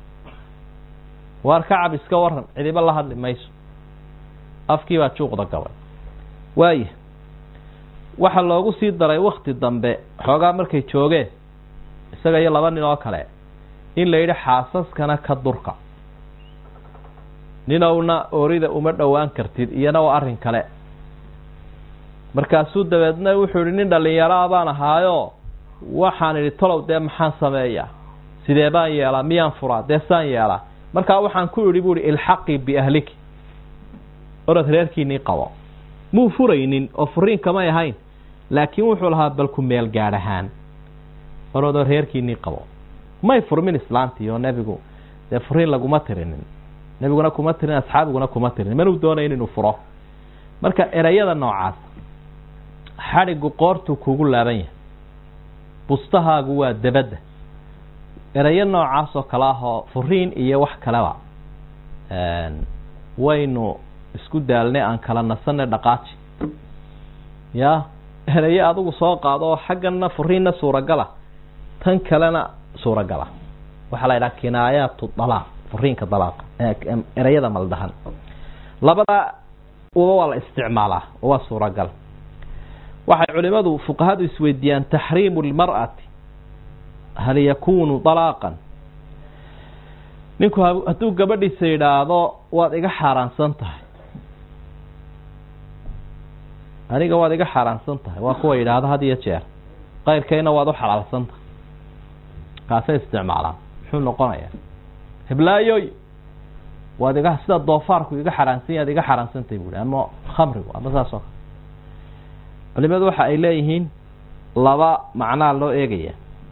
waar kacab iska waran cidiba la hadli mayso afkii baa juuqda gabay waaya waxaa loogu sii daray wakti dambe xoogaa markay joogeen isaga iyo laba nin oo kale in la yidhi xaasaskana ka durka ninowna oorida uma dhowaan kartid iyana waa arrin kale markaasuu dabeedna wuxuu yihi nin dhallinyaraa baan ahaayo waxaan idhi tolow dee maxaan sameeyaa sidee baan yeelaa miyaan furaa dee saan yeelaa markaa waxaan ku idhi bu ihi ilxaqii biahliki orod reerkiinii qabo muu furaynin oo furiin kamay ahayn laakiin wuxuu lahaa bal ku meel gaadh ahaan orodoo reerkiinii qabo may furmin islaantii oo nebigu dee furiin laguma tirinin nebiguna kuma tirin asxaabiguna kuma tirinin manuu doonayn inuu furo marka ereyada noocaas xadhigu qoortuu kugu laaban yahay bustahaagu waa dabadda ereyo noocaas oo kale ah oo furiin iyo wax kaleba waynu isku daalnay aan kala nasanay dhaqaaji ya ereyo adigu soo qaado oo xaggana furiinna suuragala tan kalena suuragala waxaa la yidhaha kinaayaatu dalaaq furiinka dalaaqa ereyada maldahan labada uba waa la isticmaalaa oo waa suuragal waxay culimadu fuqahadu isweydiiyaan taxriimu lmar'ati hal yakunu dalaaqan ninku hadduu gabadhiisa yidhaahdo waad iga xaaraansan tahay aniga waad iga xaaraansan tahay waa kuwa yidhaahdo had iyo jeer qayrkayna waad u xalaalsan tahay kaasay isticmaalaan muxuu noqonayaa heblaayoy waad iga sida doofaarku iga xaaraansan yaad iga xaaraansantahay buuhi ama khamrigu ama saas oo kale culimadu waxa ay leeyihiin laba macnaa loo eegaya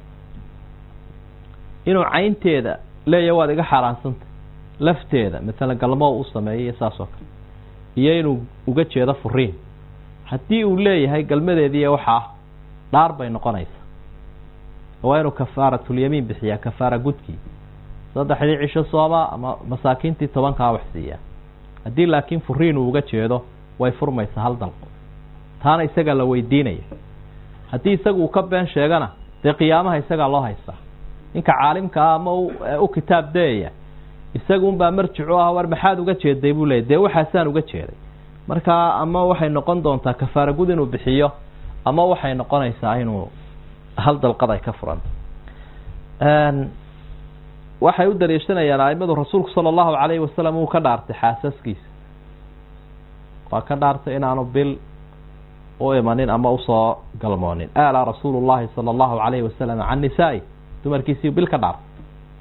inuu caynteeda leeya waad iga xaaraansantahy lafteeda maalan galmoo u sameeyay saas oo kale iyo inuu uga jeedo furiin haddii uu leeyahay galmadeediiy waxaa dhaar bay noqonaysaa waa inuu kafaaratulyamiin bixiyaa kafaara gudkii saddexdii cisho sooma ama masaakiintii tobankaa wax siiyaa haddii laakiin furiin uu uga jeedo way furmaysaa hal dalqo taana isagaa la weydiinaya haddii isagu uu ka been sheegana dee qiyaamaha isagaa loo haystaa ninka caalimkaa ama u kitaab dayaya isaga unbaa marjicu ah war maxaad uga jeeday buu leeyay dee waxaasaan uga jeeday markaa ama waxay noqon doontaa kafaara gud inuu bixiyo ama waxay noqonaysaa inuu hal dalqad ay ka furanto waxay u daliishanayaan aimadu rasuulku sala allahu calayhi wasalam uu ka dhaartay xaasaskiisa waa ka dhaartay inaanu bil u imanin ama usoo galmoonin alaa rasuulu llahi sala allahu calayhi wasalam can nisaa-i dumarkiisii bil ka dhaartay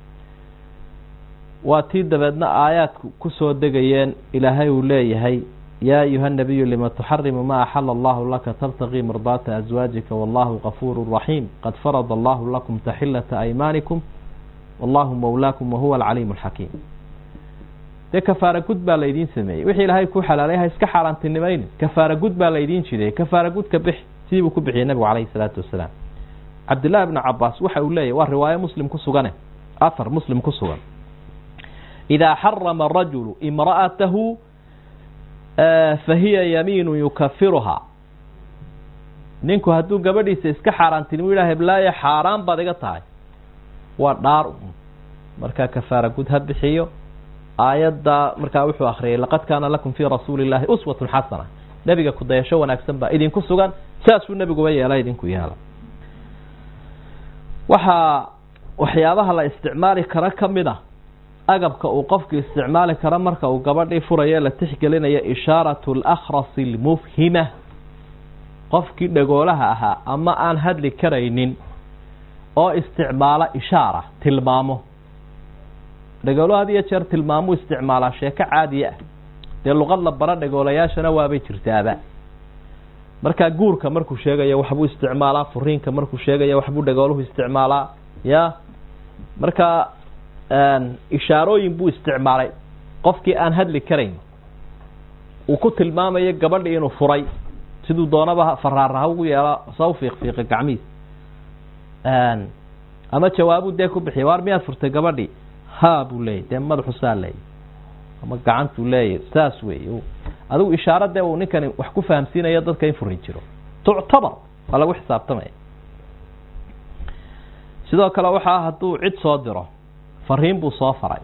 waa tii dabeedna aayaadku kusoo degayeen ilaahay uu leeyahay yaa ayuha nabiyu lima tuxarimu ma axala allahu laka tabtaqii mardaata aswaajika wallahu gafuuru raxiim qad farada allahu lakum taxilata aymaanikum wallahu mawlaakum wahuwa alcaliimu alxakiim dee kafaara gud baa laydiin sameeyey wixii ilaahay kuu xalaalay ha iska xaaraantinimaynin kafaara gud baa laydiin jideeyey kafaara gudka bix sidii buu ku bixiyey nabigu calayhi salaatu wasalaam cabdillahi bnu cabaas waxa uu leeyahy waa riwaayo muslim ku sugane afar muslim ku sugan idaa xarama rajulu imra'atahu fahiya yamiinu yukafiruhaa ninku hadduu gabadhiisa iska xaaraantinimo yidhaha heblaayo xaaraan baad iga tahay waa dhaar un markaa kafaara gud ha bixiyo aayadda markaa wuxuu akhriyay laqad kaana lakum fii rasuuli illaahi uswatun xasana nebiga kudayasho wanaagsan baa idinku sugan saasuu nebiguba yeela idinku yeela waxaa waxyaabaha la isticmaali karo ka mid a agabka uu qofku isticmaali karo marka uu gabadhii furayo la tixgelinayo ishaaratu alakhrasi almufhima qofkii dhagoolaha ahaa ama aan hadli karaynin oo isticmaala ishaara tilmaamo dhagoolo had iyo jeer tilmaamuu isticmaalaa sheeko caadiya ah dee luqad la bara dhagoolayaashana waabay jirtaaba markaa guurka markuu sheegayo waxbuu isticmaalaa furiinka markuu sheegayo waxbuu dhagooluhu isticmaalaa ya marka ishaarooyin buu isticmaalay qofkii aan hadli karayn uu ku tilmaamayo gabadhi inuu furay siduu doonaba faraara ha ugu yeelo saw fiiqfiiqa gacmihiis ama jawaabuu dee ku bixiya waar miyaad furtay gabadhii ha buu leeyay dee madaxu saa leeyay ama gacantuu leeyay saas wey adigu ishaaro dee uu ninkani wax ku fahamsiinayo dadka in furin jiro tuctabar waa lagu xisaabtamaya sidoo kale waxaa hadduu cid soo diro fariin buu soo faray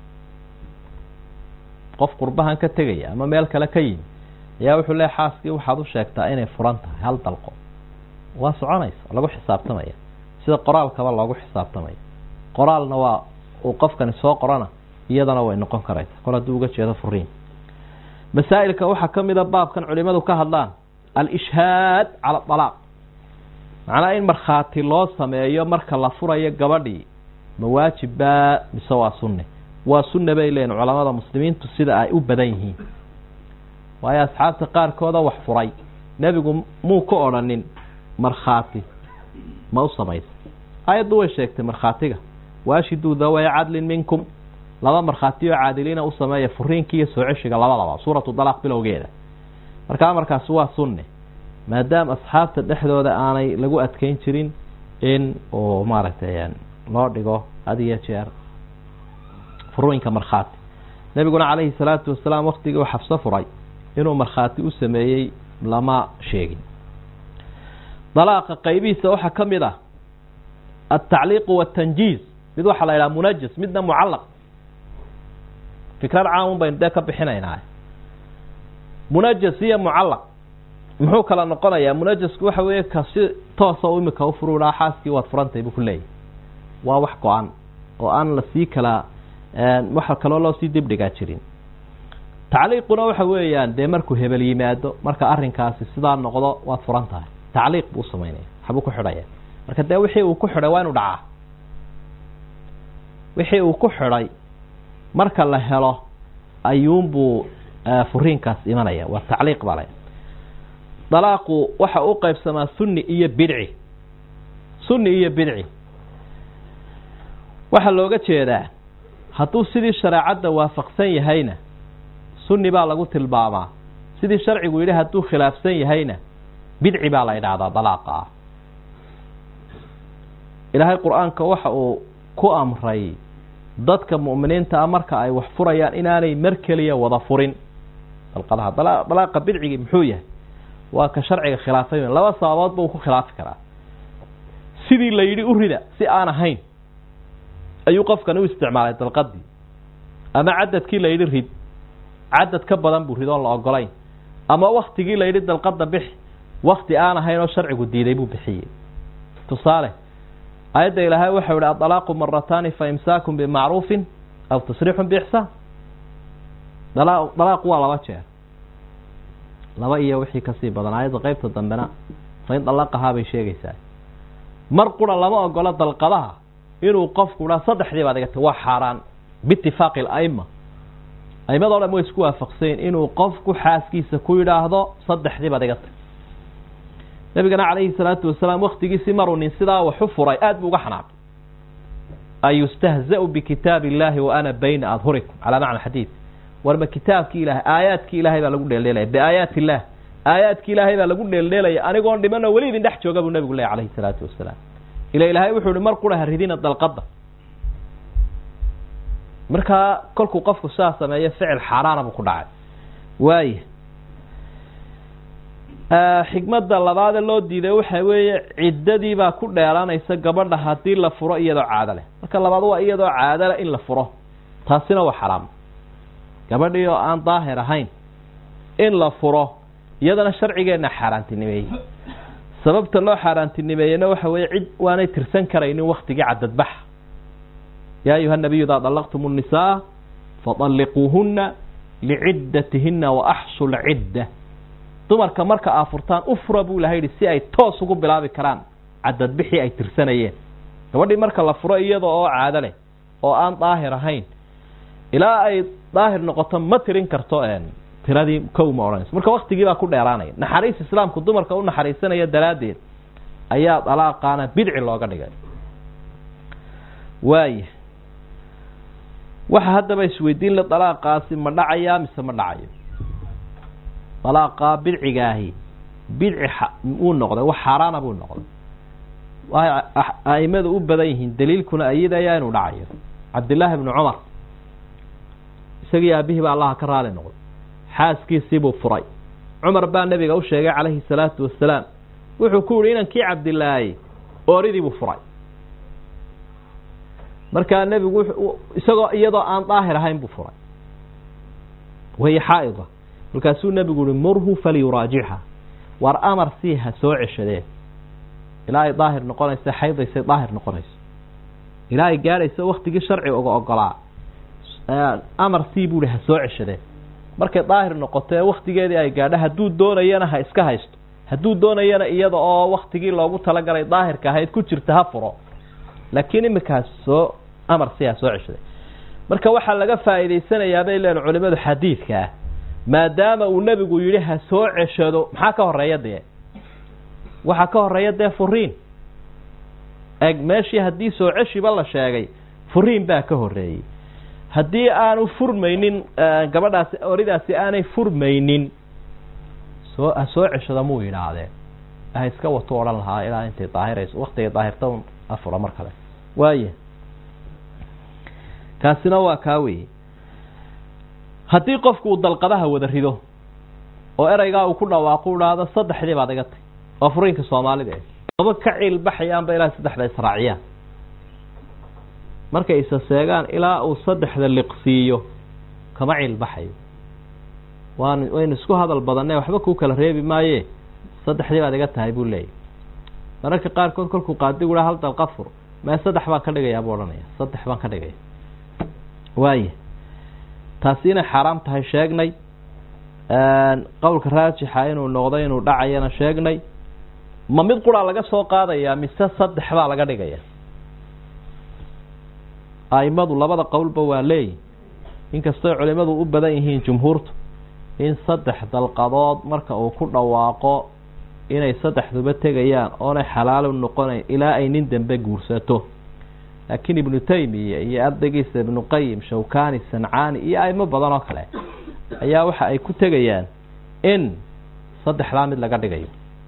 qof qurbahan ka tegaya ama meel kale ka yimi ayaa wuxuu leeya xaaskii waxaad u sheegtaa inay furan tahay hal dalqo waa soconaysa lagu xisaabtamaya sida qoraalkaba loogu xisaabtamaya qoraalna waa uu qofkani soo qorana iyadana way noqon karaysa kol hadduu uga jeedo furiin masaa'ilka waxaa ka mida baabkan culimadu ka hadlaan al-ishhaad cala dalaaq macnaa in markhaati loo sameeyo marka la furayo gabadhii ma waajibbaa mise waa sunne waa sunne bay leeyihin culamada muslimiintu sida ay u badan yihiin waayo asxaabta qaarkooda wax furay nebigu muu ka odrhanin markhaati ma u samaysa aayaddu way sheegtay markhaatiga waashiduu dawaya cadlin minkum laba markhaati oo caadiliina u sameeya furiinki iyo soo ceshiga labadaba suuratu dalaaq bilowgeeda marka amarkaasi waa sunne maadaama asxaabta dhexdooda aanay lagu adkeyn jirin in uu maaragtay loo dhigo had iyo jeer furooyinka markhaati nebiguna calayhi salaatu wasalaam waktigii uu xabso furay inuu markhaati u sameeyey lama sheegin dalaaqa qaybihiisa waxaa ka mid ah altacliiqu waatanjiiz mid waxaa la yidhaha munajas midna mucallaq fikrad caamun baynu dee ka bixinaynaa munajas iyo mucallaq muxuu kala noqonayaa munajasku waxa weeye ka si toosa imika u furuudhaa xaaskii waad furantay buu ku leeyahy waa wax go-an oo aan lasii kala waxa kaloo loo sii dibdhigaa jirin tacliiquna waxa weeyaan dee markuu hebel yimaado marka arrinkaasi sidaa noqdo waad furan tahay tacliiq buu usamaynaya waxbuu ku xidhaya marka dee wixii uu ku xidhay waa inu dhacaa wixii uu ku xidhay marka la helo ayuunbuu furiinkaas imanaya waa tacliiq baa la dalaaqu waxa u qaybsamaa sunni iyo bidci sunni iyo bidci waxaa looga jeedaa hadduu sidii shareecadda waafaqsan yahayna sunni baa lagu tilmaamaa sidii sharcigu yidhi hadduu khilaafsan yahayna bidci baa la yidhaahdaa dalaaqa ah ilaahay qur-aanka waxa uu ku amray dadka mu'miniinta ah marka ay wax furayaan inaanay mar keliya wada furin dalqadaha dalaaqa bidcigii muxuu yahay waa ka sharciga khilaafay laba sababoodba uu ku khilaafi karaa sidii la yidhi u rida si aan ahayn ayuu qofkani u isticmaalay dalqadii ama cadadkii la yidhi rid cadad ka badan buu ridoon la ogolayn ama waktigii la yidhi dalqada bix wakti aan ahayn oo sharcigu diiday buu bixiyey tusaale ayadda ilaahay waxau yihi adalaaqu marataani fa imsaakun bimacruufin aw tasriixun biixsaan dala dalaaqu waa laba jeer laba iyo wixii kasii badan ayadda qeybta dambena fain dalaqahaa bay sheegaysaa mar qura lama ogola dalqadaha inuu qofku dhaa saddexdii baad igata waa xaaraan biitifaaqi alaima aimado dhan way isku waafaqsayn inuu qofku xaaskiisa ku yidhaahdo saddexdii baad iga tag nabigana calayhi salaatu wasalaam waktigiisii maruu nin sidaa waxu furay aada buu uga xanaaqay ayustahzau bikitaab illahi wa ana bayna adhurikum calaa macna xadiid warma kitaabkii ilahay aayaadkii ilahay baa lagu dheeldheelaya biaayaati illah aayaadkii ilaahay baa lagu dheeldheelaya anigoon dhimanoo weli idin dhex jooga buu nabigu lehy calayhi salaatu wasalaam ila ilaahay wuxuu ihi mar qura ha ridina dalqadda markaa kolkuu qofku sidaa sameeyo ficil xaaraana buu ku dhacay waaya xikmadda labaade loo diiday waxa weeye ciddadii baa ku dheeraanaysa gabadha haddii la furo iyadoo caado leh marka labaad waa iyadoo caado leh in la furo taasina waa xaraam gabadhii oo aan daahir ahayn in la furo iyadana sharcigeenna xaaraantinimeeyey sababta loo xaaraantinimeeyena waxa weeye cid waanay tirsan karaynin waktigii cadadbaxa yaa ayuha nabiyu idaa dallaqtum الnisaa faطalliquuhuna licidatihina waaxsu lcidda dumarka marka aa furtaan u fura buu ilahay yihi si ay toos ugu bilaabi karaan cadadbixii ay tirsanayeen gabadhii marka la furo iyada oo caado leh oo aan daahir ahayn ilaa ay daahir noqoto ma tirin karto tiradii kow ma odhanayso marka waktigii baa ku dheeraanaya naxariis islaamku dumarka u naxariisanaya daraaddeed ayaa dalaaqaana bidci looga dhigay waaya waxa haddaba isweydiin la dalaaqaasi ma dhacayaa mise ma dhacayo dalaaqaa bidcigaahi bidci uu noqday wax xaaraana buu noqday waay aimadu u badan yihiin daliilkuna ayadayaa inuu dhacayo cabdillaahi bnu cumar isagii aabihii baa allaha ka raali noqday xaaskiisiibuu furay cumar baa nebiga u sheegay calayhi salaatu wasalaam wuxuu ku yihi inankii cabdilaahi ooridiibuu furay markaa nebigu isagoo iyadoo aan daahir ahayn buu furay wahiy xaa'ida markaasuu nebigu uhi murhu falyuraajicha war amar sii ha soo ceshadee ilaa ay daahir noqonaysa xaydaysay daahir noqonayso ilaa ay gaadhayso waktigii sharciga uga ogolaa amar sii buu ihi ha soo ceshadee markay daahir noqoto ee waktigeedii ay gaadho hadduu doonayana ha iska haysto hadduu doonayana iyada oo waktigii loogu talagalay daahirka ahayd ku jirta ha furo laakiin iminkaas soo amar si ha soo ceshaday marka waxaa laga faa'iidaysanayaa bay leen culimadu xadiidka ah maadaama uu nebigu yidhi ha soo ceshado maxaa ka horeeya dee waxaa ka horeeya dee furiin eg meeshii haddii soo ceshiba la sheegay furiin baa ka horeeyey haddii aanu furmaynin gabadhaasi oridaasi aanay furmaynin soo ha soo ceshada muu yidhaahdeen ha iska wato odhan lahaa ilaa intay daahirayso waktigay daahirta afura mar kale waaya kaasina waa kaa weeye haddii qofku uu dalqadaha wada rido oo ereygaa uu ku dhawaaqo u dhahdo saddexdii baad iga tay waa furiinka soomaalida e aba ka ciilbaxayaanba ilaa saddexda israaciyaan markay isa seegaan ilaa uu saddexda liqsiiyo kama ciilbaxayo waan waynu isku hadal badannay waxba kuu kala reebi maaye saddexdii baad iga tahay buu leeyahy mararka qaarkood kolkuu qaadigu ha hal dalqad fur mee saddex baan ka dhigayaa buu odhanaya saddex baan ka dhigaya waaya taasi inay xaaraam tahay sheegnay qowlka raajixa inuu noqday inuu dhacayana sheegnay ma mid quraa laga soo qaadayaa mise saddex baa laga dhigaya aimadu labada qowlba waa leeyihin inkastoo culimadu u badan yihiin jumhuurtu in saddex dalqadood marka uu ku dhawaaqo inay saddexduba tegayaan oonay xalaalu noqonayn ilaa ay nin dambe guursato laakiin ibnu taymiya iyo ardaygiisa ibnu qayim shawkani sancaani iyo aimo badan oo kale ayaa waxa ay ku tegayaan in saddexdaa mid laga dhigayo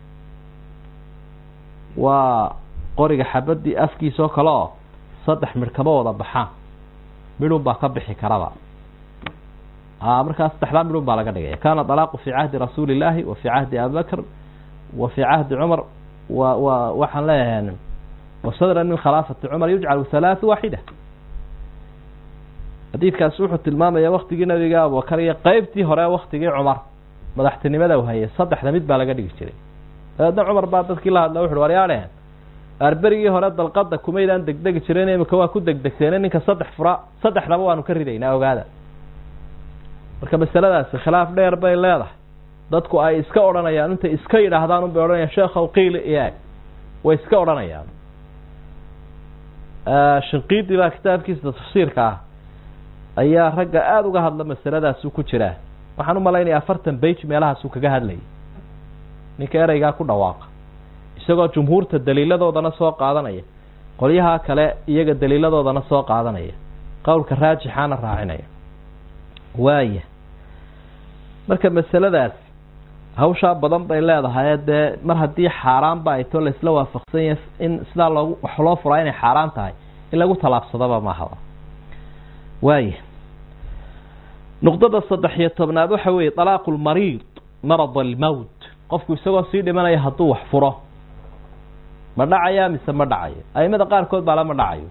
waa qoriga xabadii afkiisa oo kale oo saddex midh kama wada baxaan midhun baa ka bixi karaba markaa saddexdaa midhun baa laga dhigaya kana dalaaqu fii cahdi rasuuli illaahi wa fii cahdi abibakr wa fii cahdi cumar wa wa waxaan leeyahay wasadran min khilaafati cumar yujcalu halaathu waaxida xadiidkaasi wuxuu tilmaamaya waktigii nabiga abubakar iyo qeybtii hore waktigii cumar madaxtinimada u hayay saddexda mid baa laga dhigi jiray dabeedna cumar baa dadkii la hadla wuxu waryaadheen aarberigii hore dalqada kumaydaan degdegi jiren imika waa ku degdegteene ninka saddex fura saddexdaba waanu ka ridaynaa ogaada marka masaladaasi khilaaf dheer bay leedahay dadku ay iska odhanayaan intay iska yidhaahdaan unbay odhanayaan sheekhow qiili iyaag way iska odhanayaan shinqiidi baa kitaabkiisa tafsiirka ah ayaa ragga aada uga hadla masaladaasuu ku jiraa waxaan u malaynaya afartan bage meelahaasuu kaga hadlayay ninka ereygaa ku dhawaaqa isagoo jumhuurta daliiladoodana soo qaadanaya qolyaha kale iyaga daliiladoodana soo qaadanaya qowlka raajixaana raacinaya waaya marka masaladaas hawshaa badan bay leedahay dee mar haddii xaaraanba ay too laisla waafaqsan yahay in sidaa loogu wax loo furaa inay xaaraan tahay in lagu tallaabsadaba mahaba waaya nuqdada saddex iyo tobnaad waxa weeye talaaqu lmariid marad almowt qofku isagoo sii dhimanaya hadduu wax furo ma dhacayaa mise ma dhacayo aimada qaarkood baa lama dhacayo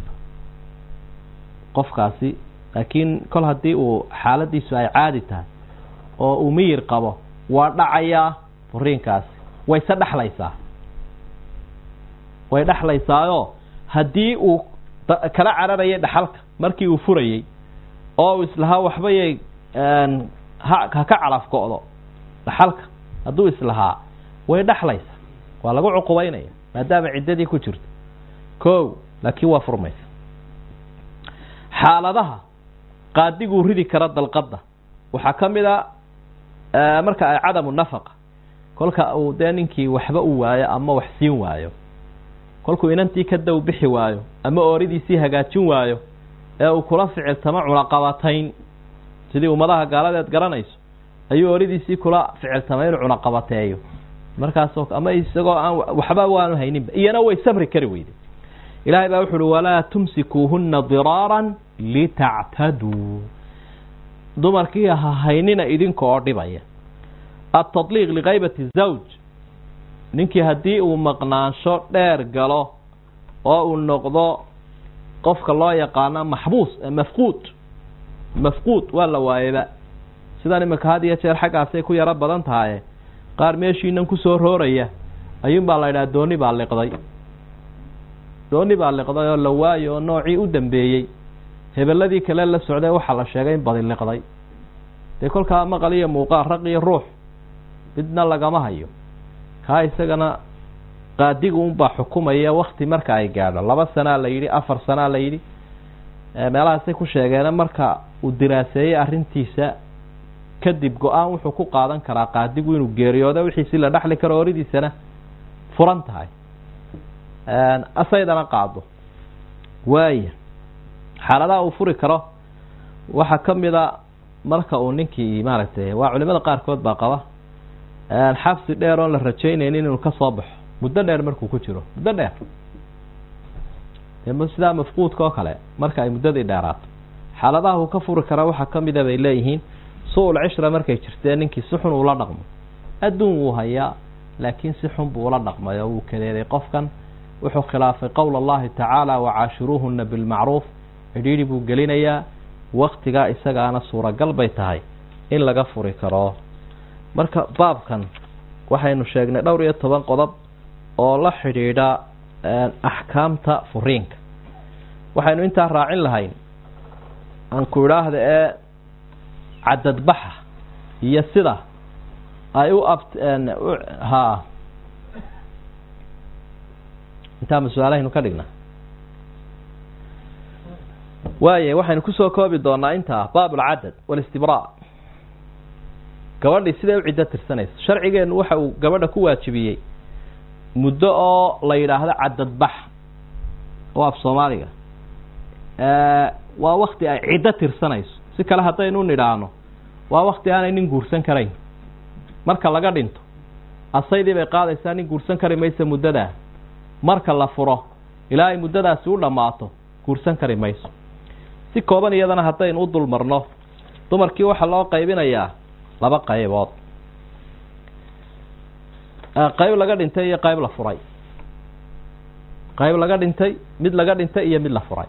qofkaasi laakiin kol haddii uu xaaladiisu ay caadi tahay oo uu miyir qabo waa dhacayaa furiinkaasi wayse dhexlaysaa way dhexlaysaayoo haddii uu kala cararayay dhaxalka markii uu furayey oo uu islahaa waxbayay ha ka calaf go-do dhaxalka hadduu islahaa way dhexlaysaa waa lagu cuqubaynaya maadaama ciddadii ku jirto ko laakiin waa furmaysa xaaladaha qaadiguu ridi kara dalqadda waxaa ka mid a marka ay cadamu nafaqa kolka uu dee ninkii waxba u waayo ama wax siin waayo kolkuu inantii ka dow bixi waayo ama ooridiisii hagaajin waayo ee uu kula ficiltamo cunaqabatayn sidii ummadaha gaaladeed garanayso ayuu ooridiisii kula ficiltamay inuu cunaqabateeyo markaasoo ama isagoo aan waxba waanu hayninba iyana way sabri kari weyday ilaahay baa wuxu uhi walaa tumsikuuhuna diraaran litactaduu dumarkii ha haynina idinka oo dhibaya atadliiq likaybati zawj ninkii haddii uu maqnaansho dheer galo oo uu noqdo qofka loo yaqaano maxbuus mafquud mafquud waa la waayeba sidan imika had iyo jeer xaggaasay ku yaro badan tahaye qaar meeshiinan kusoo rooraya ayuun baa la yidhaha dooni baa liqday dooni baa liqday oo la waayo oo noocii u dambeeyey hebeladii kale la socday waxaa la sheegay in badi liqday dee kolkaa maqal iyo muuqaal raq iyo ruux midna lagama hayo kaa isagana qaadigu unbaa xukumaya wakti marka ay gaadho laba sanaa la yidhi afar sanaa la yidhi meelahaasay ku sheegeena marka uu diraaseeyey arrintiisa kadib go-aan wuxuu ku qaadan karaa qaadigu inuu geeriyooda wixiisi la dhexli karo oridiisana furan tahay asaydana qaado waaya xaaladaha uu furi karo waxaa ka mida marka uu ninkii maaragtay waa culimada qaarkood baa qaba xabsi dheer oon la rajaynaynin inuu ka soo baxo muddo dheer markuu ku jiro muddo dheer dee sidaa mafquudka oo kale marka ay muddadii dheeraato xaaladaha uu ka furi kara waxaa ka mida bay leeyihiin su-ul cishra markay jirtee ninkii si xun uula dhaqmo adduun wuu hayaa laakiin si xun buu ula dhaqmay oo wuu kadeeday qofkan wuxuu khilaafay qowl allahi tacaala wacaashiruuhuna bilmacruuf cidhiidhi buu gelinayaa waktigaa isagaana suuragal bay tahay in laga furi karo marka baabkan waxaynu sheegnay dhowr iyo toban qodob oo la xidhiidha axkaamta furiinka waxaynu intaa raacin lahayn aan ku idhaahda ee cadadbaxa iyo sida ay u ab ha intaa ma su-aalahaynu ka dhigna waaya waxaynu kusoo koobi doonaa intaa baab alcadad walistibraac gabadhii siday u ciddo tirsanayso sharcigeennu waxa uu gabadha ku waajibiyey muddo oo la yidhaahdo cadadbax oo af soomaaliga waa wakti ay ciddo tirsanayso si kale haddaynu nidhaahno waa wakti aanay nin guursan karayn marka laga dhinto asaydii bay qaadaysaa nin guursan kari mayso muddadaa marka la furo ilaa ay muddadaasi u dhammaato guursan kari mayso si kooban iyadana haddaynu u dul marno dumarkii waxaa loo qaybinayaa laba qaybood qayb laga dhintay iyo qayb la furay qayb laga dhintay mid laga dhintay iyo mid la furay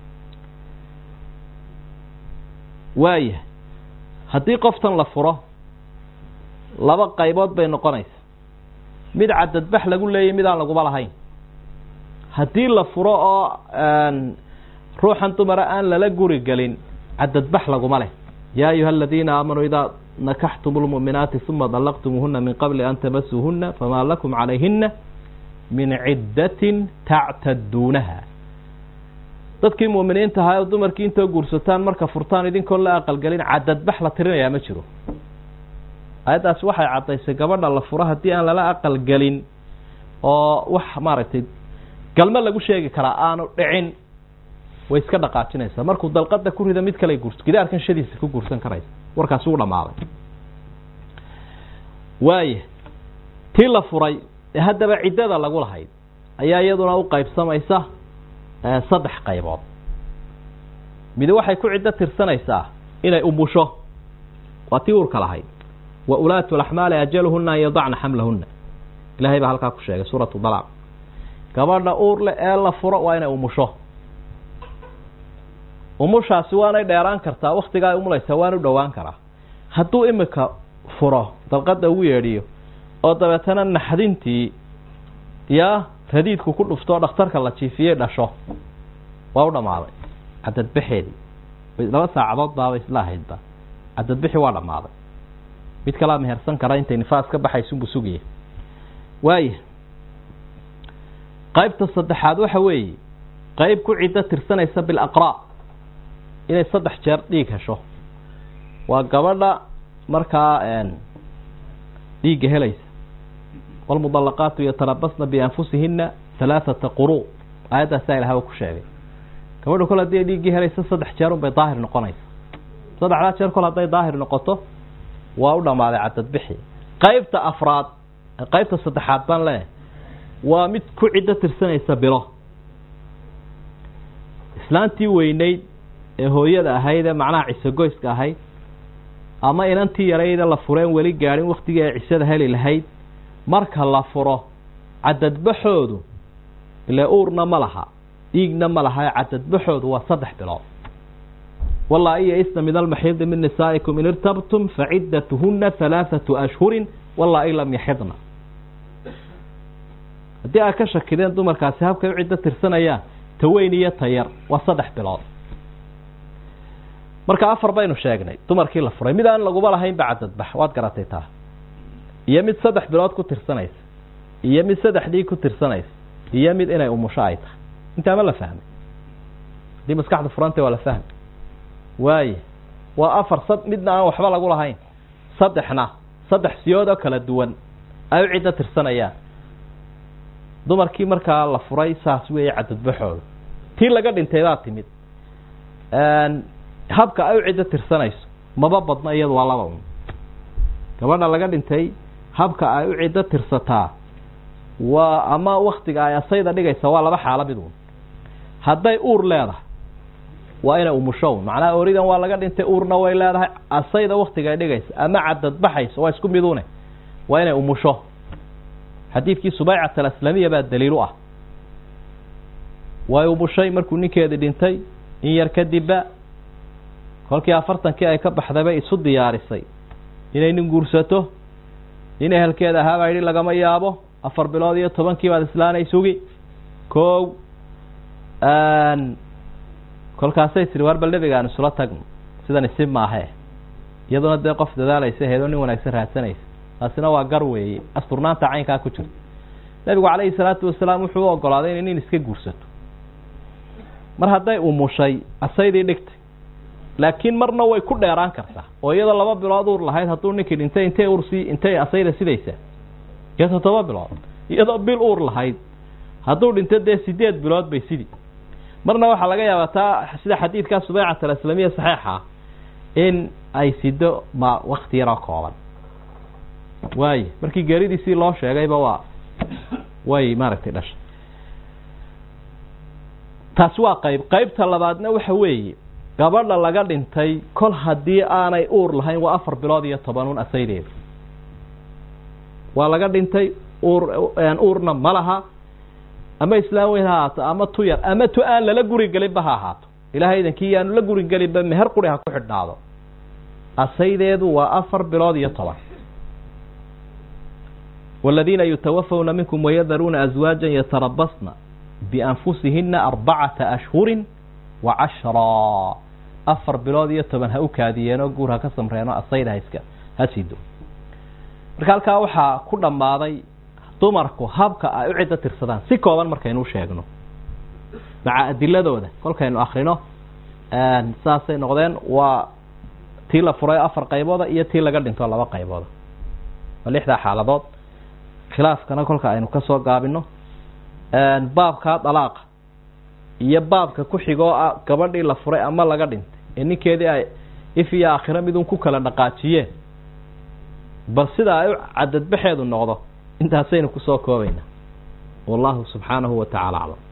waaya haddii qoftan la furo laba qaybood bay noqonaysa mid cadadbax lagu leeyay mid aan laguma lahayn haddii la furo oo ruuxan dumara aan lala guri gelin cadadbax laguma leh yaa ayuha aladiina aamanuu idaa nakaxtum lmu'minaati uma dallaqtumuuhuna min qabli an tamasuuhuna famaa lakum calayhina min ciddatin tactaduunaha dadkii mu'miniinta ahaa oo dumarkii intoo guursataan marka furtaan idinkoon la aqalgelin cadadbax la tirinayaa ma jiro ayaddaasi waxay caddaysay gabadha la furo haddii aan lala aqalgelin oo wax maaragtay galmo lagu sheegi karaa aanu dhicin way iska dhaqaajinaysaa markuu dalqada ku rida mid kale guurso gidaarkan shadiisa ku guursan karaysa warkaasi u dhammaaday waaya tii la furay ee haddaba ciddada lagu lahayd ayaa iyaduna u qaybsamaysa saddex qaybood midi waxay ku ciddo tirsanaysaa inay umusho waa tii uurka lahayd wa ulaatu laxmaali ajaluhuna an yadacna xamlahuna ilahay baa halkaa ku sheegay suuratu dalaaq gabadha uur leh ee la furo waa inay umusho umushaasi waanay dheeraan kartaa waktigaa ay umulaysaa waan u dhowaan karaa hadduu imika furo dalqada ugu yeedhiyo oo dabeetana naxdintii yaa radiidku ku dhuftoo dhakhtarka la jiifiyey dhasho waa u dhammaaday cadadbaxeedii laba saacadood baabay isla ahaydba cadadbixi waa dhammaaday mid kalaa mehersan kara intay nifaas ka baxaysunbuu sugaya waaya qaybta saddexaad waxa weeye qayb ku ciddo tirsanaysa bilaqraa inay saddex jeer dhiig hesho waa gabadha markaa dhiigga helaysa wlmudalaqaatu yatarabasna bianfusihina halaaثata quru aayaddaasaa ilahay ku sheegay gabadha kol haddii ay dhiiggii helaysa saddex jeer un bay daahir noqonaysa saddexdaa jeer kol hadday daahir noqoto waa u dhammaaday cadadbixi qaybta afraad qaybta saddexaad baan leeyahay waa mid ku ciddo tirsanaysa bilo islaantii weyneyd ee hooyada ahayd ee macnaha cisegoyska ahayd ama inantii yarayda la fureen weli gaadhin waktigii ay cisada heli lahayd marka la furo cadadbaxoodu ile uurna ma laha dhiigna ma laha cadadbaxoodu waa saddex bilood wallaa iyo isna min almaxiidi min nisaa'ikum in irtabtum faciddatuhuna halaaثatu ashhurin wallaa i lam yaxidna haddii aad ka shakideen dumarkaasi habkay u ciddo tirsanayaan taweyn iyo tayar waa saddex bilood marka afar baynu sheegnay dumarkii la furay mid aan laguba lahayn ba cadadbax waad garatay taa iyo mid saddex bilood ku tirsanaysa iyo mid saddex dhiig ku tirsanaysa iyo mid inay umusho ay tahay intaa ma la fahmay haddii maskaxda furantay waa la fahmay waaye waa afar sad midna aan waxba lagu lahayn saddexna saddex siyood oo kala duwan ay u ciddo tirsanayaan dumarkii markaa la furay saas weeye cadadbaxooda tii laga dhintay baa timid habka ay u ciddo tirsanayso maba badno iyadu waa laba un gabadha laga dhintay habka ay u ciddo tirsataa waa ama waktiga ay asayda dhigaysa waa laba xaalo mid un hadday uur leedahay waa inay umusho un macnaha oridan waa laga dhintay uurna way leedahay asayda waktiga ay dhigaysa ama cadadbaxayso waa isku midune waa inay umusho xadiidkii subaycat alaslamiya baa daliil u ah way umushay markuu ninkeedii dhintay in yar kadibba kolkii afartankii ay ka baxday bay isu diyaarisay inay nin guursato nin ehelkeeda ahaa baa yidhi lagama yaabo afar bilood iyo tobankii baad islaanay sugi kow kolkaasay tiri waar bal nebigaan isula tagno sidan isi maahe iyaduna dee qof dadaalaysa heedoo nin wanaagsan raadsanaysa taasina waa gar weeye asturnaanta caynkaa ku jirta nebigu calayhi salaatu wasalaam wuxuu u ogolaaday inay nin iska guursato mar hadday umushay asaydii dhigtay laakiin marna way ku dheeraan kartaa oo iyadoo laba bilood uur lahayd hadduu ninkii dhintay intay ursii intay asayda sidaysaa iyo toddoba bilood iyadoo bil uur lahayd hadduu dhinto dee sideed bilood bay sidii marna waxaa laga yaabaa taa sida xadiidkaa subeycat alaslamiya saxiixa ah in ay sido ma wakti yaroo kooban waaye markii geeridiisii loo sheegayba waa way maaragtay dhashay taasi waa qayb qaybta labaadna waxa weeye gabadha laga dhintay kol haddii aanay uur lahayn waa afar bilood iyo toban un asaydeeda waa laga dhintay uur uurna ma laha ama islaam weyn ha ahaato ama tu yar ama tu aan lala guri gelinba ha ahaato ilahay idankii yaanu la guri gelinba meher quri ha ku xidhnaado asaydeedu waa afar bilood iyo toban والذيina yتوفوna miنكم ويdruuna أزواaجا يترabصna بأنfusihina أربacaةa أشhهuri وcaشhرا afar bilood iyo toban ha u kaadiyeenoo guur ha ka samreeno asayda haska ha sido marka halkaa waxaa ku dhammaaday dumarku habka ay u ciddo tirsadaan si kooban markaynu sheegno maca adiladooda kolkaynu akrino saasay noqdeen waa tii la furay afar qaybooda iyo tii laga dhinto laba qaybooda waa lixdaa xaaladood khilaafkana kolka aynu kasoo gaabino baabkaa dalaaqa iyo baabka ku xigoo ah gabadhii la furay ama laga dhintay ee ninkeedii ay if iyo aakhiro midun ku kala dhaqaajiyeen bal sida ay u cadadbaxeedu noqdo intaasaynu kusoo koobaynaa wallahu subxaanahu wa tacaala aclam